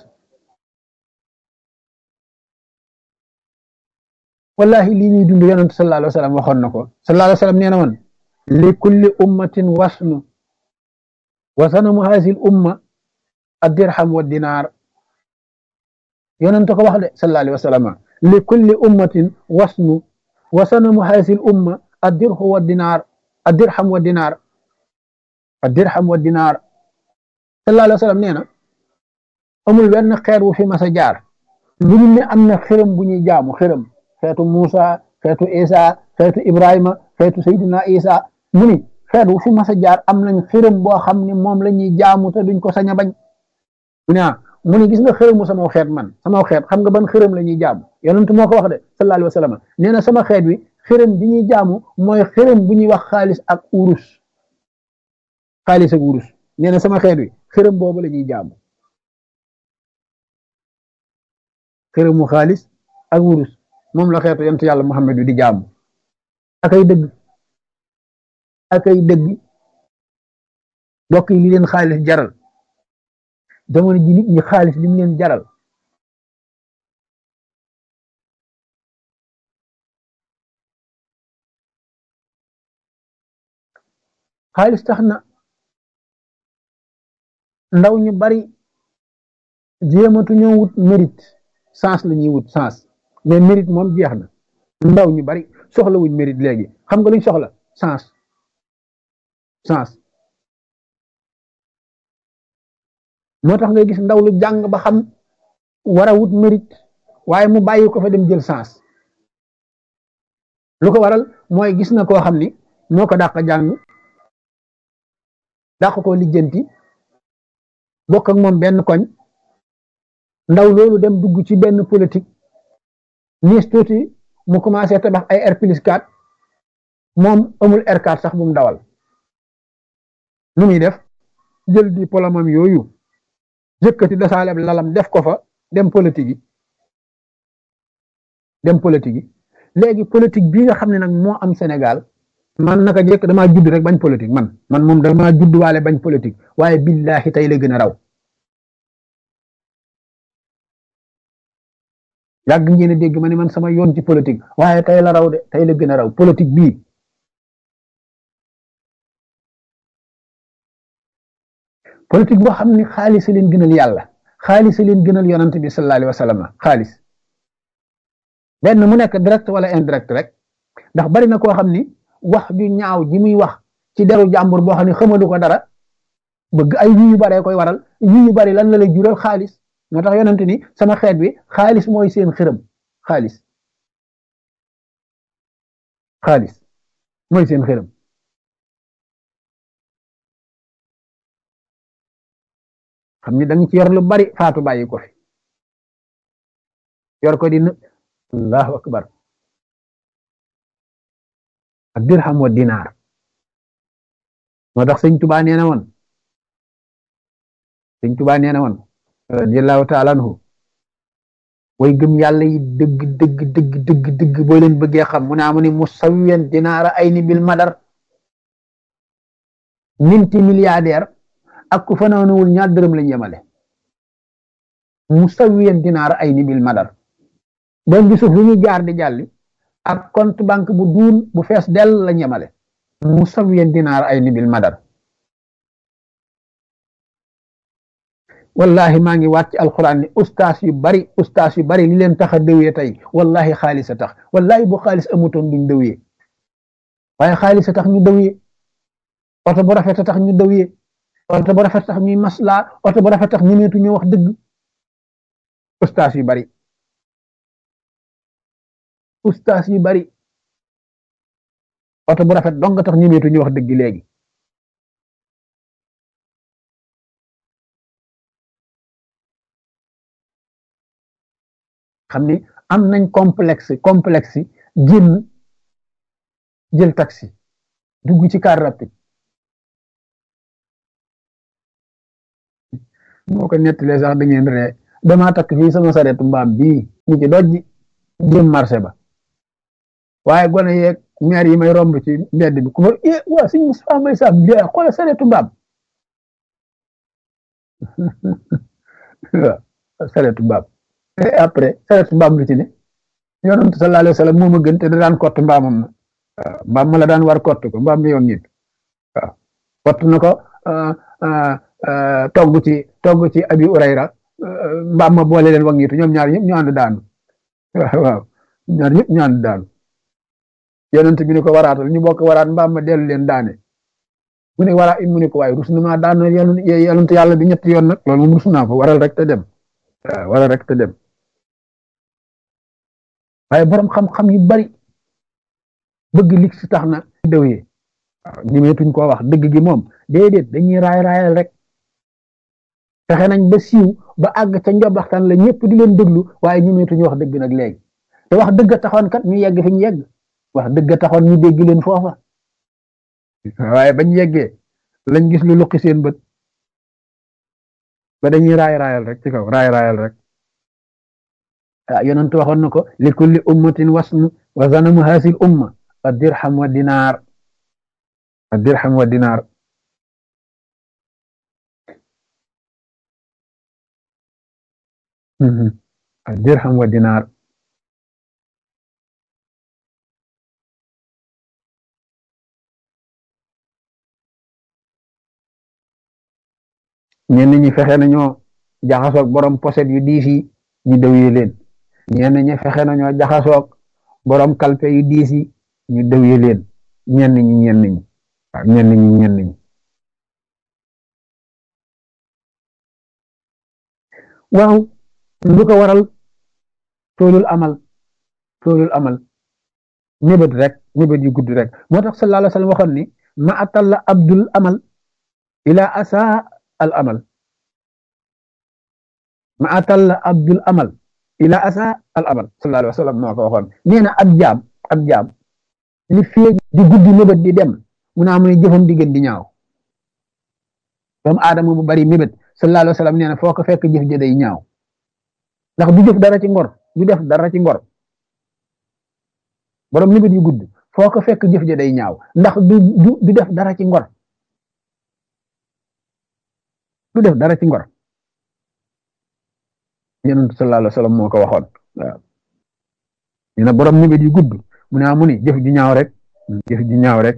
wallahi lii ñuy dund yonent sallallahu alayhi wa sallam waxoon na ko sallallahu alayhi wa sallam nee na woon li kulli ummatin wasnu wa sanamu hasil umma addirham wa dinaar yonent ko wax de sallallahu alayhi wa sallam li kulli ummatin wasnu wa sanamu hasil umma addirhu wa dinaar addirham wa dinaar addirham wa dinaar sallallahu alayhi wa sallam nee na amul benn xeet wu fi mas a jaar lu ñu ne am na xërëm bu ñuy jaamu xërëm xeetu Muusa xeetu Isa xeetu Ibrahima xeetu Seydina Isa mu ni xeet wu fi mas a jaar am nañ xërëm boo xam ne moom la ñuy jaamu te duñ ko sañ a bañ mu ne ah mu ni gis nga xërëmu sama xeet man sama xeet xam nga ban xërëm la ñuy jaamu yonent moo ko wax de sallallahu alayhi wa sallam nee na sama xeet wi xërëm bi ñuy jaamu mooy xërëm bu ñuy wax xaalis ak urus xaalis ak urus nee na sama xeet wi xërëm boobu la ñuy jaamu xërëmu xaalis ak wurus moom la xeetu yonent yàlla Muhammad wi di jaamu akay dëgg akay dëgg mbokk yi li leen xaalis jaral jamono ji nit ñi xaalis li mu leen jaral xaalis tax na ndaw ñu bari jéematu ñoo wut mérite sens la ñuy wut sens mais mérite moom jeex na ndaw ñu bari soxla wuñ mérite léegi xam nga luñ soxla sens sens moo tax ngay gis ndaw lu jàng ba xam war a wut mérite waaye mu bàyyi ko fa dem jël sens lu ko waral mooy gis na koo xam ni moo ko dàq jàng dàq ko lijjanti bokk ak moom benn koñ ndaw loolu dem dugg ci benn politique niis tuuti mu commencé tabax ay R plus 4 moom amul R4 sax bu mu dawal nu muy def jël di polomam yooyu yëkkati dasaaleb lalam def ko fa dem politique yi dem politique yi léegi politique bii nga xam ne nag moo am Sénégal man naka jekk damaa judd rek bañ politique man man moom damaa judd waale bañ politique waaye billahi tey la gën a raw yàgg ngeen a dégg ma ne man sama yoon ci politique waaye tey la raw de tey la gën a raw politique bii politique boo xam ne xaalis leen gënal yàlla xaalis leen gënal yonant bi sallallahu alayhi wa sallam xaalis benn mu nekk direct wala indirect rek ndax bari na koo xam ni wax ju ñaaw ji muy wax ci deru jàmbur boo xam ne xamalu ko dara bëgg ay yu yu baree koy waral yu yu bari lan la lay jural xaalis moo tax yonent ni sama xeet bi xaalis mooy seen xërëm xaalis xaalis mooy seen xërëm xam ni da nga ci yor lu bari faatu bàyyi ko fi yor ko di allahu akbar ak dirham wa dinaar moo tax sëñ tubaa nee na woon sëñ tubaa nee na woon radiallahu taala anhu way gëm yàlla yi dëgg dëgg dëgg dëgg dëgg boo leen bëggee xam mu ne amu ni musawiyan dinaara ay ni bil madar minti milliardaire ak ku fanaanuwul ñaar dërëm lañ yemale musawiyan dinaara ay ni bil madar doon gi suuf lu ñuy jaar di jàlli ak compte banque bu duun bu fees dell lañ yemale musawiyan dinaara ay ni bil madar wallahi maa ngi wàcc alquran ni ustaas yu bari ustaas yu bari li leen tax a dëwee tey wallahi xaalis a tax wallahi bu xaalis amutoon duñ dëwee waaye xaalis a tax ñu dëwee oto bu rafet a tax ñu dëwee oto bu rafet tax ñuy maslaa oto bu rafet tax ñu neetu ñu wax dëgg ustaas yu bari ustaas yu bari oto bu rafet dong tax ñu neetu ñu wax dëgg léegi xam ni am nañ complexe complexe génn jël taxi dugg ci car rapide moo ko nettalee sax da ngeen ree damaa takk fii sama saretu mbaam bii ñu ci dojji jëm marché ba waaye gone yeeg maire yi may romb ci mbedd bi ku ma eh waa suñ Moustapha Mbaye Sam bi xoolal saretu mbaam waaw saretu mbaam et après saretu mbaam lu ci ne yonent sallallahu alayhi wa sallam moo ma gën te da daan kott mbaamam na waaw mbaam ma la daan war kott ko mbaam mi yoon nit waaw kott na ko togg ci togg ci abi urayra mbaam ma boole leen wangitu ñoom ñaar ñëpp ñu ànd daanu waaw waaw ñaar ñëpp ñu ànd daanu yonent bi ne ko waraatal ñu bokk waraat mbaam ma dellu leen daane mu ne wara mu ne ko waaye rus na maa daan yonent yàlla bi ñetti yoon nag loolu moom rus naa ko waral rek te dem waaw waral rek te dem waaye borom xam-xam yu bari bëgg lig si tax na dëwyee waaw ñemeetuñ koo wax dëgg gi moom déedéet dañuy raay raayal rek fexe nañ ba siiw ba àgg ca njobaxtaan la ñëpp di leen déglu waaye ñemeetuñu wax dëgg nag léegi te wax dëgg taxoon kat ñu yegg fi ñu yegg wax dëgg taxoon ñu dégg leen foofa waaye bañ yeggee lañ gis lu luqi seen bët ba dañuy raay raayal rek ci kaw raay raayal rek ah yonent waxoon na ko li kulli ummatin wasnu wa zanamu hasil umma a dirham wa dinaar a dirham wa dinaar a dirham wa dinaar ñenn ñi fexe nañoo jaxasoog borom poset yu diis yi ñu dëwyee leen ñenn ñi fexe nañoo jaxasoog borom kalpe yu diis yi ñu dëwyee leen ñenn ñi ñenn ñi waaw ñenn ñi ñenn ñi waaw lu ko waral toolul amal toolul amal mébét rek mébét yu gudd rek moo tax sallallahu alayhi wa sallam waxoon ni ma atalla abdul amal ila asa al amal ma atalla abdul amal ila asa al amal sallallahu alayhi wa sallam moo ko waxoon nee na ab jaam ab jaam li fee di guddi mébét di dem mu naa mu ne jëfam di gën di ñaaw doomu aadama bu bari mébét sallallahu alayhi wa sallam nee na foo ko fekk jëf ja day ñaaw ndax du jëf dara ci ngor du def dara ci ngor borom mébét yu gudd foo ko fekk jëf ja day ñaaw ndax du du def dara ci ngor du def dara ci ngor yonent sallallahu alayhi wa sallam moo ko waxoon waaw ñu ne borom mébét yu gudd mu ne mu ni jëf ju ñaaw rek jëf ju ñaaw rek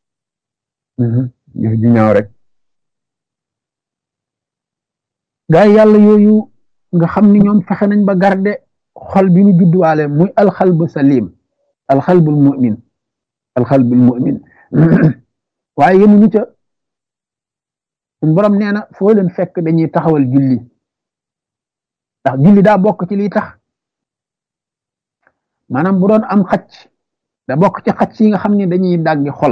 jëf ju ñaaw rek gaa yi yàlla yooyu nga xam ni ñoom fexe nañ ba garde xol bi ñu judduwaale muy alxalbu salim alxalbul mu'min alxalbul mu'min waaye yemuñu ca suñ borom nee na foo leen fekk dañuy taxawal julli ndax julli daa bokk ci liy tax maanaam bu doon am xacc da bokk ci xacc yi nga xam ne dañuy dàggi xol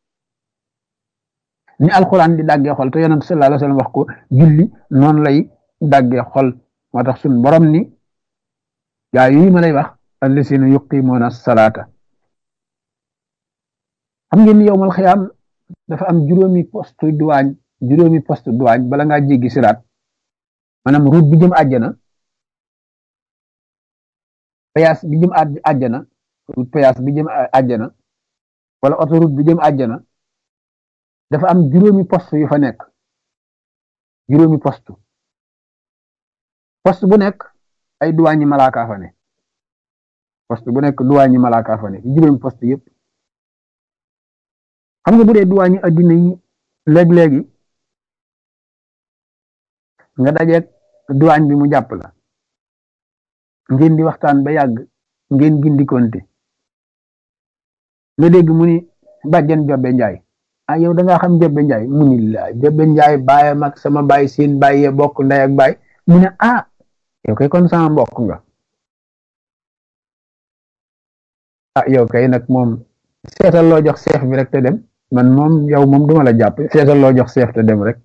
ni alxuraan di dàggee xol te yonent sallallahu alayhi wasallam wax ko julli noonu lay dàggee xol moo tax suñ borom ni gaa yi ma lay wax allasina yuqimuuna salaata xam ngeen ni yowmal xiyaam dafa am juróomi poste duwaañ juróomi poste duwaañ bala ngaa jéggi siraat maanaam route bi jëm àjjana péage bi jëm àjjana route péage bi jëm àjjana wala autoroute bi jëm àjjana dafa am juróomi poste yu fa nekk juróomi poste poste bu nekk ay duwaañi malaaka fa ne poste bu nekk duwaañi malaaka fa ne juróomi poste yëpp xam nga bu dee duwaañi addina yi léeg-léegi nga dajeeg duwaañ bi mu jàpp la ngeen di waxtaan ba yàgg ngeen gindikonte nga dégg mu ni bàjjen jobbe njaay ah yow da ngaa xam jobbe njaay mu ni la jobbe njaay baayam ak sama baay seen baay yee bokk ndey ak baay mu ne ah yow kay kon sama mbokk nga ah yow kay nag moom seetal loo jox seef bi rek te dem man moom yow moom duma la jàpp seetal loo jox seef te dem rek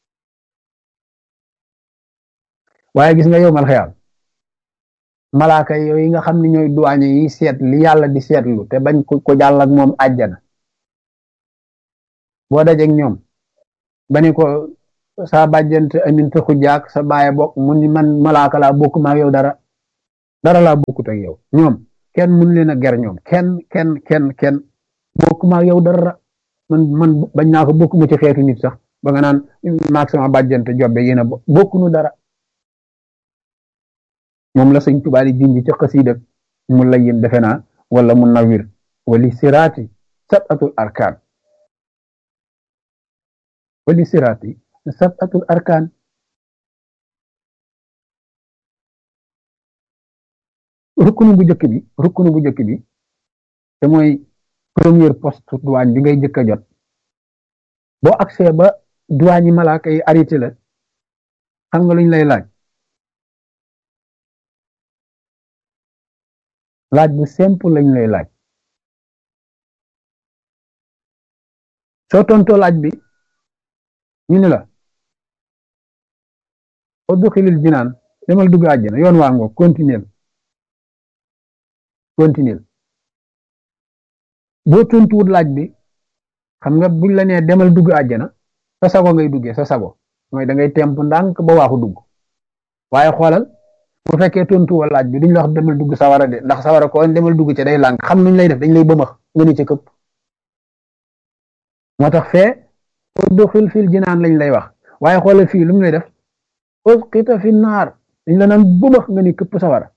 waaye gis nga yow mal xeyaal malaaka yooyu nga xam ne ñooy duwaañe yi seet li yàlla di seetlu te bañ ko ko jàll ak moom àjjana boo dajeeg ñoom ba ni ko saa bàjjante aminte xujaak sa bàyyi bokk mu ni man malaaka laa bokk maa yow dara dara laa bokkut ak yow ñoom kenn mun leen a ger ñoom kenn kenn kenn kenn bokk maa yow dara man man bañ naa ko bokk mu ci xeetu nit sax ba nga naan maag sama bàjjante jobbe yéen a bokkunu dara moom la sëñ Tuubaa di junj ci xasiida mu layyin defe naa wala mu nawir wali siraati sabatul arkaan wali siraati sabatul arkaan rukkunu bu njëkk bi rukkunu bu njëkk bi te mooy premier poste douane bi ngay njëkk a jot boo accès ba douane yi malaaka yi arrêté la xam nga luñ lay laaj laaj bu simple lañ lay laaj soo tontoo laaj bi ñu ne la udxilil jinaan demal dugg àjjana yoon waa ngoo continuer continuer boo tontuwut laaj bi xam nga buñ la nee demal dugg àjjana sa sago ngay duggee sa sago mooy da ngay temp ndànk ba waaxu dugg waaye xoolal bu fekkee tontuwoo laaj bi duñ la wax demal dugg sawara de ndax sawara ko demal dugg ca day lànk xam nuñ lay def dañ lay bëmax nga ni ca këpp moo tax fee udxil fil jinaan lañ lay wax waaye xoolal fii lu mu lay def usqita fi naar dañ la naan bëmax nga ni këpp sawara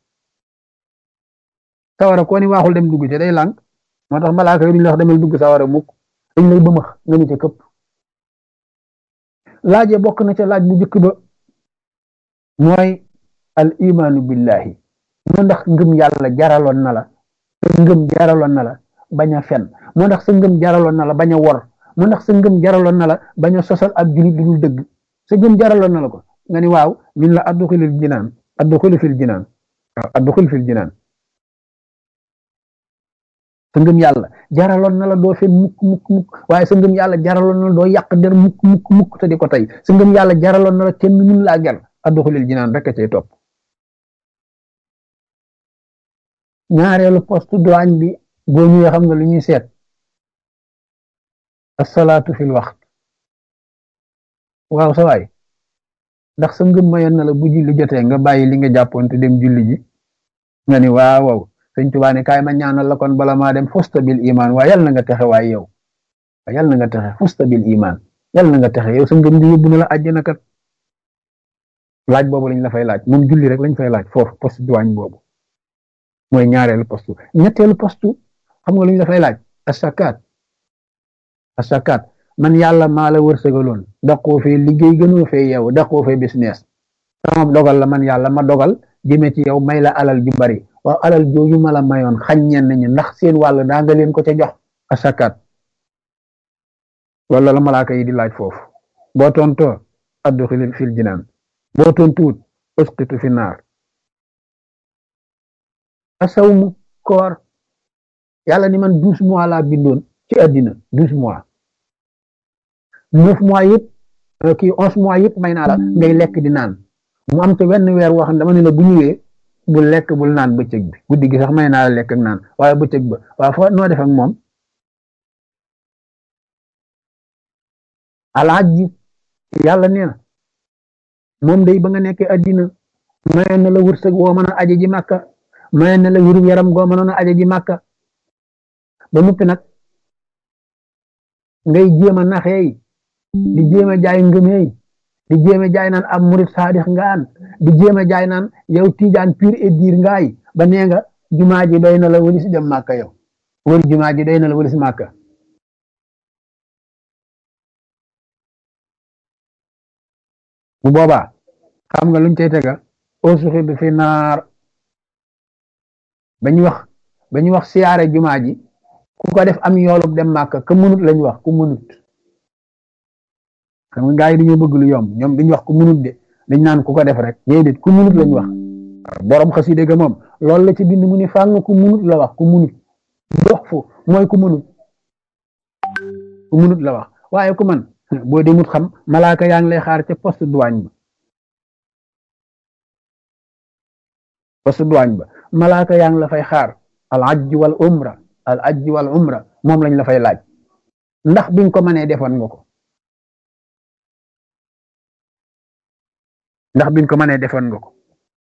sawara koo ni waaxul dem dugg ca day lànk moo tax malaaka yi duñ la wax demal dugg sawara mukk dañ lay bëmax nga ni ca këpp laaje bokk na ca laaj bu njëkk ba mooy al imaanu billahi moo ndax ngëm yàlla jaraloon na la sa ngëm jaraloon na la bañ a fen moo ndax sa ngëm jaraloon na la bañ a wor moo ndax sa ngëm jaraloon na la bañ a sosal ab julit du dul dëgg sa ngëm jaraloon na la ko nga ni waaw min la adduxilil jinaan adduxili fil jinaan waaw adduxil fil jinaan sa ngëm yàlla jaraloon na la doo fen mukk mukk mukk waaye sa ngëm yàlla jaraloon na la doo yàq der mukk mukk mukk te di ko tey sa ngëm yàlla jaraloon na la kenn mun laa ger adduxilil jinaan rek a cay topp ñaareelu poste douane bi boo ñëwee xam nga lu ñuy seet asalaatu fil waxt waaw sa waay ndax sa ngëm mayoon na la bu julli jotee nga bàyyi li nga jàppoon te dem julli ji nga ni waaw waaw sëñ Tuubaa ne kaay ma ñaanal la kon bala maa dem fusta bil iman waaye yal na nga texe waaye yow yal na nga texe fusta bil iman yal na nga texe yow sa ngëm di yóbbu na la àjjana kat laaj boobu lañ la fay laaj moom julli rek lañ fay laaj foofu poste douane boobu mooy ñaareelu poste ñetteelu poste xam nga lu ñu dafay laaj asakaat asakaat man yàlla maa la wërsëgaloon daqoo fee liggéey gënoo fee yow daqoo fee business sama dogal la man yàlla ma dogal jëme ci yow may la alal ju bari waaw alal jooju ma la mayoon xañ ñenn ñi ndax seen wàll daa nga leen ko ca jox asakaat loolu la malaaka yi di laaj foofu boo tontoo adduxil fil jinaan boo tontuwut usqitu fi naar asawmu koor yàlla ni man douze mois laa bindoon ci àddina douze mois neuf mois yëpp kii onze mois yëpp may naa la ngay lekk di naan mu am te wenn weer woo xam ne dama ne la bu ñëwee bul lekk bul naan bëccëg bi guddi gi sax may naa la lekk ak naan waaye bëccëg ba waaye foo noo def ak moom alaaj yàlla nee na moom day ba nga nekkee àddina mayoon na la wërsëg woo mën a aji ji màkka mayoon na la wéru yaram goo mënoon a aja ji màkka ba noppi nag ngay jéem a naxeey di jéem a jaay ngëmeey di jéem a jaay naan ab murit saadix ngaan di jéem a jaay naan yow tiijaan pur et dur ngaay ba nee nga jumaa ji doy na la wëlis dem màkka yow wër jumaa ji doy na la wëlis màkka bu boobaa xam nga luñ cay tega ausuxi bi fi naar ba ñu wax ba ñu wax siyaare jumaa ji ku ko def am yoolub dem màkka ka munut lañ wax ku munut xam nga gaa yi dañoo bëgg lu yomb ñoom duñ wax ku munut de dañ naan ku ko def rek déedéet ku munut lañ wax borom xaside ga moom loolu la ci bind mu ni fàng ku munut la wax ku munut dox fu mooy ku munut ku munut la wax waaye ku man boo demut xam malaaka yaa ngi lay xaar ca poste douane ba poste douane ba malaaka yaa ngi la fay xaar al ajj wal umra al ajj wal umra moom lañ la fay laaj ndax biñ ko mënee defoon nga ko ndax biñ ko mënee defoon nga ko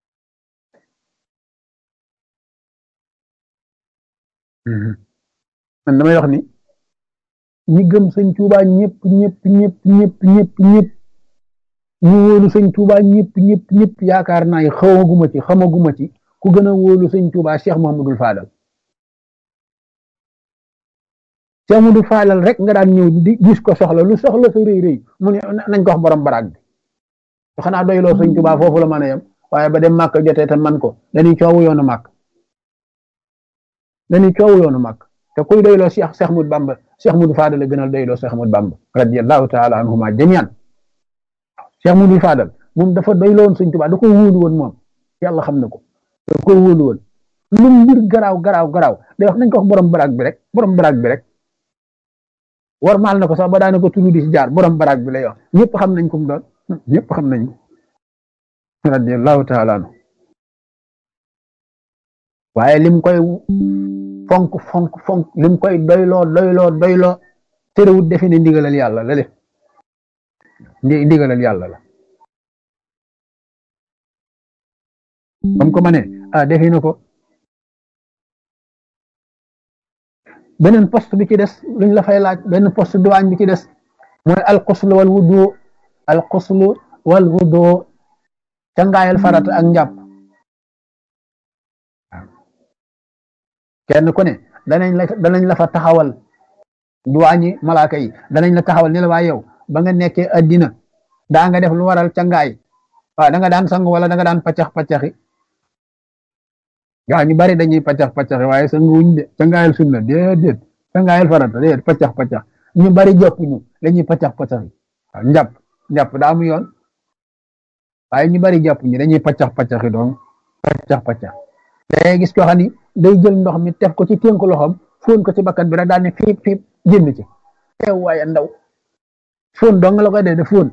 man damay wax ni ñi gëm sëñ Tuubaa ñëpp ñëpp ñëpp ñëpp ñëpp ñëpp ñu wóolu sëñ Tuubaa ñëpp ñëpp ñëpp yaakaar naa yi xamaguma ci xamaguma ci ku gën a wóolu sëñ Tuubaa Cheikh Mamadou Fadal Cheikh Mamadou Fadal rek nga daan ñëw di gis ko soxla lu soxla sa rëy rëy mu ne nañ ko wax borom baraag bi xanaa doyloo sëñ Tuubaa foofu la mën a yem waaye ba dem màkk jotee te man ko dañuy coowu yoonu màkk dañuy coowu yoonu màkk te kuy doyloo Cheikh Cheikh Ahmadou Bamba Cheikh Ahmadou Fadal la gënal doyloo Cheikh Ahmadou Bamba radiyallahu taala anhuma jamian Cheikh Ahmadou Fadal moom dafa doyloo woon sëñ Tuubaa da ko wóolu woon moom yàlla xam na ko da ko wóolu woon lu mbir garaaw garaaw garaaw day wax nañ ko wax borom baraag bi rek borom baraag bi rek war maal na ko sax ba daane ko tudd di si jaar borom baraag bi lay wax ñëpp xam nañ ko mu doon ñëpp xam nañ radiyallahu taala anhu waaye lim koy fonk fonk fonk lim koy doyloo doyloo doyloo terewut defe ne ndigalal yàlla la def ndi ndigalal yàlla la bam ko ma ne ah defe na ko beneen poste bi ci des luñ la fay laaj benn poste douane bi ci des mooy alxuslu wal wudu alxuslu wal wudu cangaayal farata ak njàpp kenn ku ne danañ la danañ la fa taxawal duwaañi malaaka yi danañ la taxawal ni la waa yow ba nga nekkee addina daa nga def lu waral cangaay waaw da nga daan sang wala da nga daan paccax paccaxi gaa ñu bari dañuy paccax paccaxi waaye sangu wuñ de cangaayal sunna déedéet cangaayal farata déedéet paccax paccax ñu bari joppuñu dañuy paccax paccaxi waaw njàpp njàpp daa mu yoon waaye ñu bari jàppuñu dañuy paccax paccaxi doon paccax paccax day gis ko xam ni day jël ndox mi teg ko ci tënk loxoom fóon ko ci bakkan bi rek daal ne fiip fiip génn ci teew waaye ndaw fóon dong la koy dee de fóon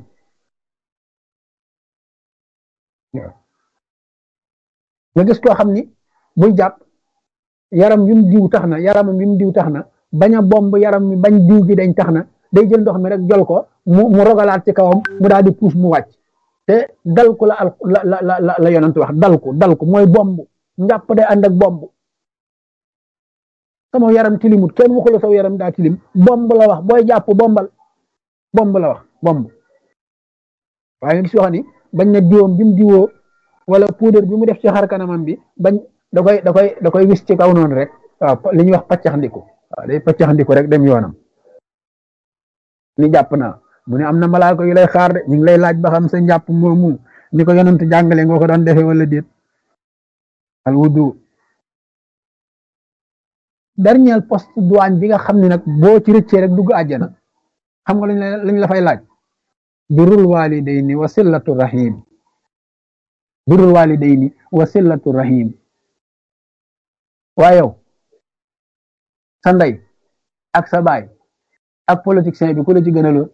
nga gis koo xam ni buy jàpp yaram wi mu diw tax na yaramam wi mu diw tax na bañ a bomb yaram mi bañ diw gi dañ tax na day jël ndox mi rek jol ko mu mu rogalaat ci kawam mu daal di puus mu wàcc te dal ko la al la la la la yonent wax dal ko dal ko mooy bomb njàpp day ànd ak bomb sama yaram tilimut kenn waxu la saw yaram daa tilim bomb la wax booy jàpp bombal bomb la wax bomb waaye nga gis yoo xam ni bañ na diwoom bi mu diwoo wala poudre bi mu def ci xar kanamam bi bañ da koy da koy da koy wis ci kaw noonu rek waaw li ñuy wax paccax ndiku waaw day paccax ndiku rek dem yoonam ni jàpp naa mu ne am na malaaka yu lay xaar de ñu ngi lay laaj ba xam sa njàpp moomu ni ko yonent jàngale nga ko doon defee wala déet al wudu dernier poste douane bi nga xam ne nag boo ci rëccee rek dugg àjjana xam nga lañ la lañ la fay laaj birrul walidayni wa sillatu rahim birrul walidayni wa sillatu rahim waa yow sa ndey ak sa baay ak politicien bi ku la ci gënaloon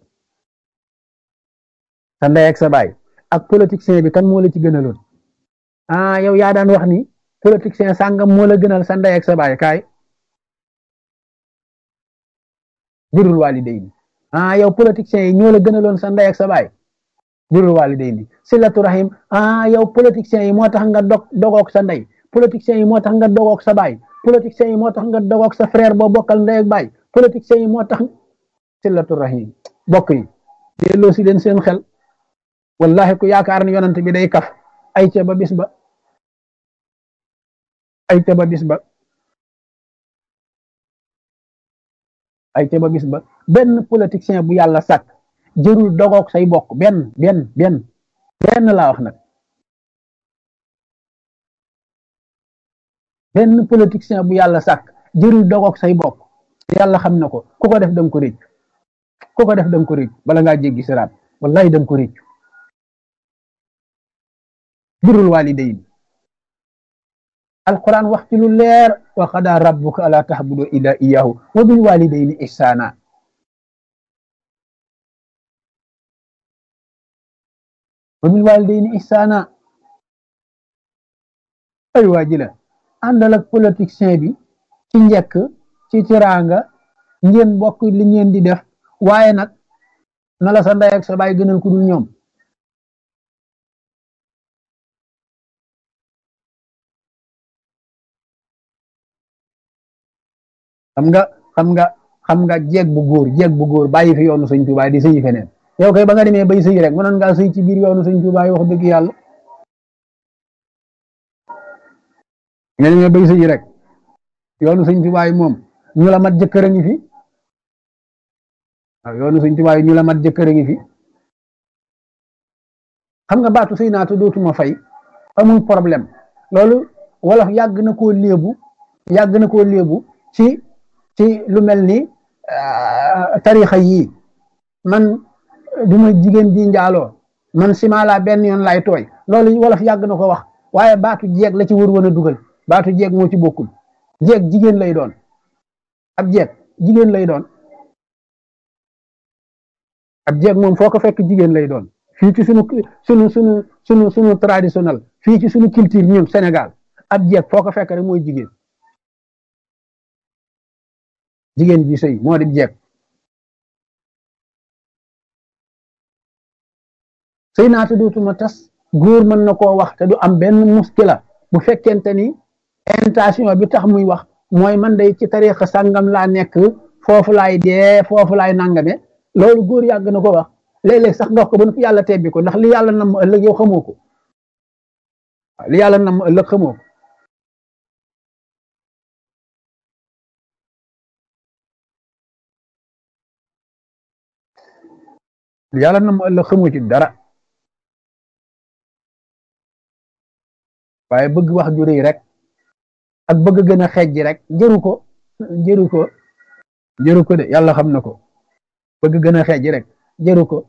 sa ndey ak sa baay ak politicien bi kan moo la ci gënaloon ah yow yaa daan wax ni politicien sàngam moo la gënal sa ndey ak sa baay kaay birrul walidayni ah yow politiciens yi ñoo la gënaloon sa ndey ak sa baay birrul walidayni silatu rahim ah yow politiciens yi moo tax nga dog dogook sa ndey politiciens yi moo tax nga dogook sa baay politiciens yi moo tax nga dogook sa frère boo bokkal ndey ak baay politiciens yi moo tax silatu rahim bokk yi delloo si leen seen xel wallahi ku yaakaar ne yonent bi day kaf ay ca ba bis ba ay ca ba bis ba ay ca ba bis ba benn politicien bu yàlla sàkk jërul dogook say bokk benn benn benn benn laa wax nag benn politicien bu yàlla sàkk jërul dogook say bokk yàlla xam na ko ku ko def danga ko réccu ku ko def danga ko réccu bala ngaa jéggi siraat wallahi danga ko réccu birul walidayn alquran wax ci lu leer wa qada rabbuka ala tahbudu illa iyahu wa bil walidayni ihsana wa bil walidayni ihsana ay waa ji la àndal ak politicien bi ci njëkk ci tiraanga ngeen bokk li ngeen di def waaye nag na la sa ndey ak sa baay gënal ku dul ñoom xam nga xam nga xam nga jeeg bu góor jeeg bu góor bàyyi fi yoonu sëñ Tuubaa di sëyi feneen yow kay ba nga demee bay sëyi rek mënoon ngaa sëy ci biir yoonu sëñ Tuubaa yi wax dëgg yàlla nga demee bay sëyi rek yoonu sëñ Tuubaa yi moom ñu la mat jëkkër a ngi fi waaw yoonu sëñ Tuubaa yi ñu la mat jëkkër a ngi fi xam nga baatu sëy naata dootuma fay amul problème loolu wolof yàgg na koo léebu yàgg na koo léebu ci ci lu mel ni tarixa yii man duma jigéen di njaaloo man simala benn yoon lay tooy loolu wolof yàgg na ko wax waaye baatu jeeg la ci wër woon a dugal baatu jeeg moo ci bokkul jeeg jigéen lay doon ab jeeg jigéen lay doon ab jeeg moom foo ko fekk jigéen lay doon fii ci sunu sunu sunu sunu sunu traditionnel fii ci sunu culture ñun Sénégal ab jeeg foo ko fekk rek mooy jigéen jigéen ji sëy moo di jeeg sëy naata dootuma tas góor mën na koo wax te du am benn muskila bu fekkente ni intention bi tax muy wax mooy man day ci tariixa sàngam laa nekk foofu laay dee foofu laay nangame loolu góor yàgg na ko wax léeg-léeg sax nga wax ko ba yàlla tebbi ko ndax li yàlla nam ëllëg yow xamoo ko li yàlla nam ëllëg xamoo ko li yàlla nam ëllëg xamoo ci dara waaye bëgg wax ju rëy rek ak bëgg gën a xeej rek jëru ko jëru ko jëru ko de yàlla xam na ko bëgg gën a xeej rek jëru ko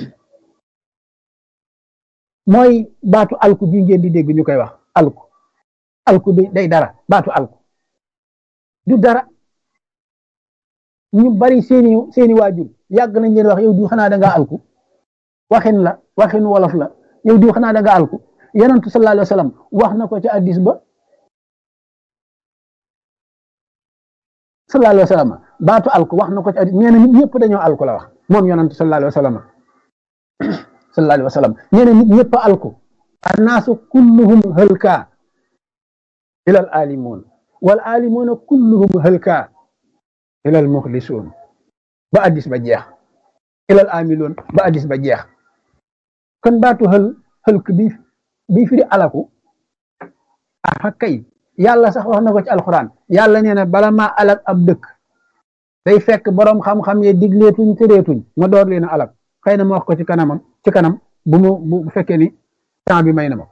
mooy baatu alku bi ngeen di dégg ñu koy wax alku alku bi day dara baatu alku du dara ñu bari seeni seeni waajur yàgg nañ leen wax yow di xanaa da nga alku waxin la waxin wolof la yow di xanaa da nga alku yonentu sallallahu alayhi wa sallam wax na ko ci addis ba sallallahu alayhi wa sallam baatu alku wax na ko ci addis nee na nit ñëpp dañoo alku la wax moom yonentu sallallahu alayhi wa sallam sallallahu alayhi wa sallam nee na nit ñëpp alku annaasu kulluhum hëlka ilal alimuun wal alimuuna kulluhum hëlka ilal muxlisuun ba addis ba jeex ilal amiloon ba addis ba jeex kon baatu xël xëlk bi bi firi alaku ah kay yàlla sax wax na ko ci alxuraan yàlla nee na bala maa alak ab dëkk day fekk boroom xam-xam ye digleetuñ tëreetuñ ma door leen a alak xëy na ma wax ko ci kanamam ci kanam bu mu bu fekkee ni temps bi may na ma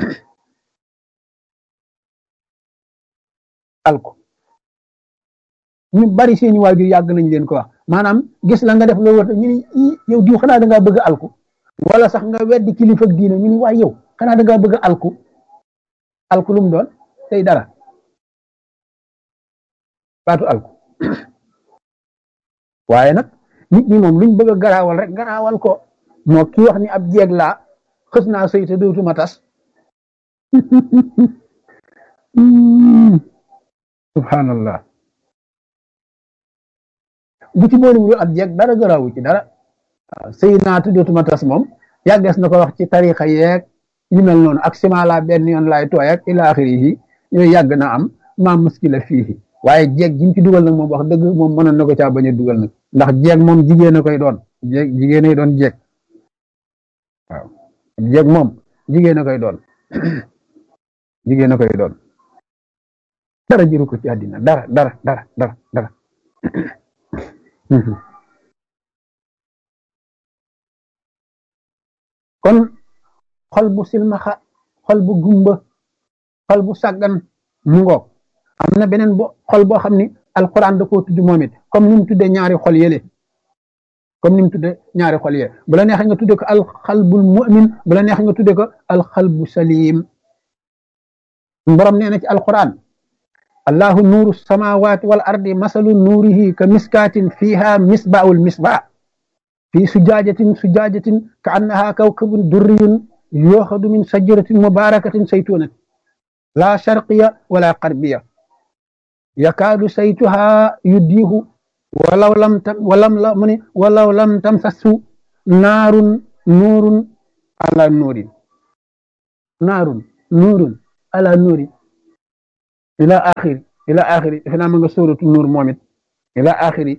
alku ñu bari seeni waajur yàgg nañ leen ko wax maanaam gis la nga def loolu war ñu ni yow diw xanaa da ngaa bëgg alku wala sax nga weddi kilifa diine ñu ni waay yow xanaa da ngaa bëgg alku alku lu mu doon tey dara baatu alku waaye nag nit ñi moom luñ bëgg a garaawal rek garaawal ko moo ki wax ni ab jeeg laa xës naa sëy te dootuma tas subhanallah bu ci boole wu ab jeeg dara garaawu ci dara sëy naa te dootuma tas moom yàggees na ko wax ci tarixa yeeg yu mel noonu ak simala benn yoon laay tooy ak ila axirihi yooyu yàgg na am maa muskila fii waaye jeeg ji mu ci dugal nag moom wax dëgg moom mënoon na ko caa bañ a dugal nag ndax jeeg moom jigéen a koy doon jeeg jigéen a doon jeeg waaw jeeg moom jigéen a koy doon jigéen a koy doon dara jëru ko ci àddina dara dara dara dara dara kon xol bu silmaxa xol bu gumba xol bu sàggan mu ngoog am na beneen bo xol boo xam ni alquran da koo tudd moom it comme ni mu tuddee ñaari xol yële comme ni mu tuddee ñaari xol yële bu la neexee nga tuddee ko alxalbul mu'min bu la neexee nga tuddee ko alxalbu salim borom nee na ci alquran allahu nuuru samawati wal ardi masalu nuurihi ka miskaatin fiha misbaul misbaa fi sujaajatin sujaajatin ka annaha kawkabun durriyun yooxadu min sajaratin mubarakatin saytunatin la sharqiya wala qarbiya yakaadu saytuha yuddiihu walaw lam tam walam la mu ne walaw lam tamsasu naarun nuurun ala nuurin naarun nuurun ala nuurin ila axiri ila axiri defe naa ma nga sóoratu nuur moom it ila axiri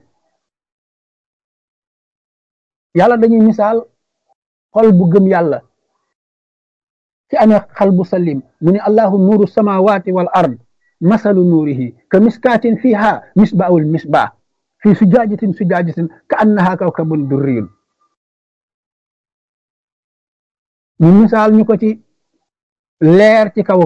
yàlla dañuy misaal xol bu gëm yàlla ci amee xal bu salim mu ne allahu nuuru samawati wal ard masalu nuurihi ka miskaatin fiha misbaawul misbaa fi sujaajatin sujaajatin ka annaha kawkabun durriyun ñu misaal ñu ko ci leer ci kaw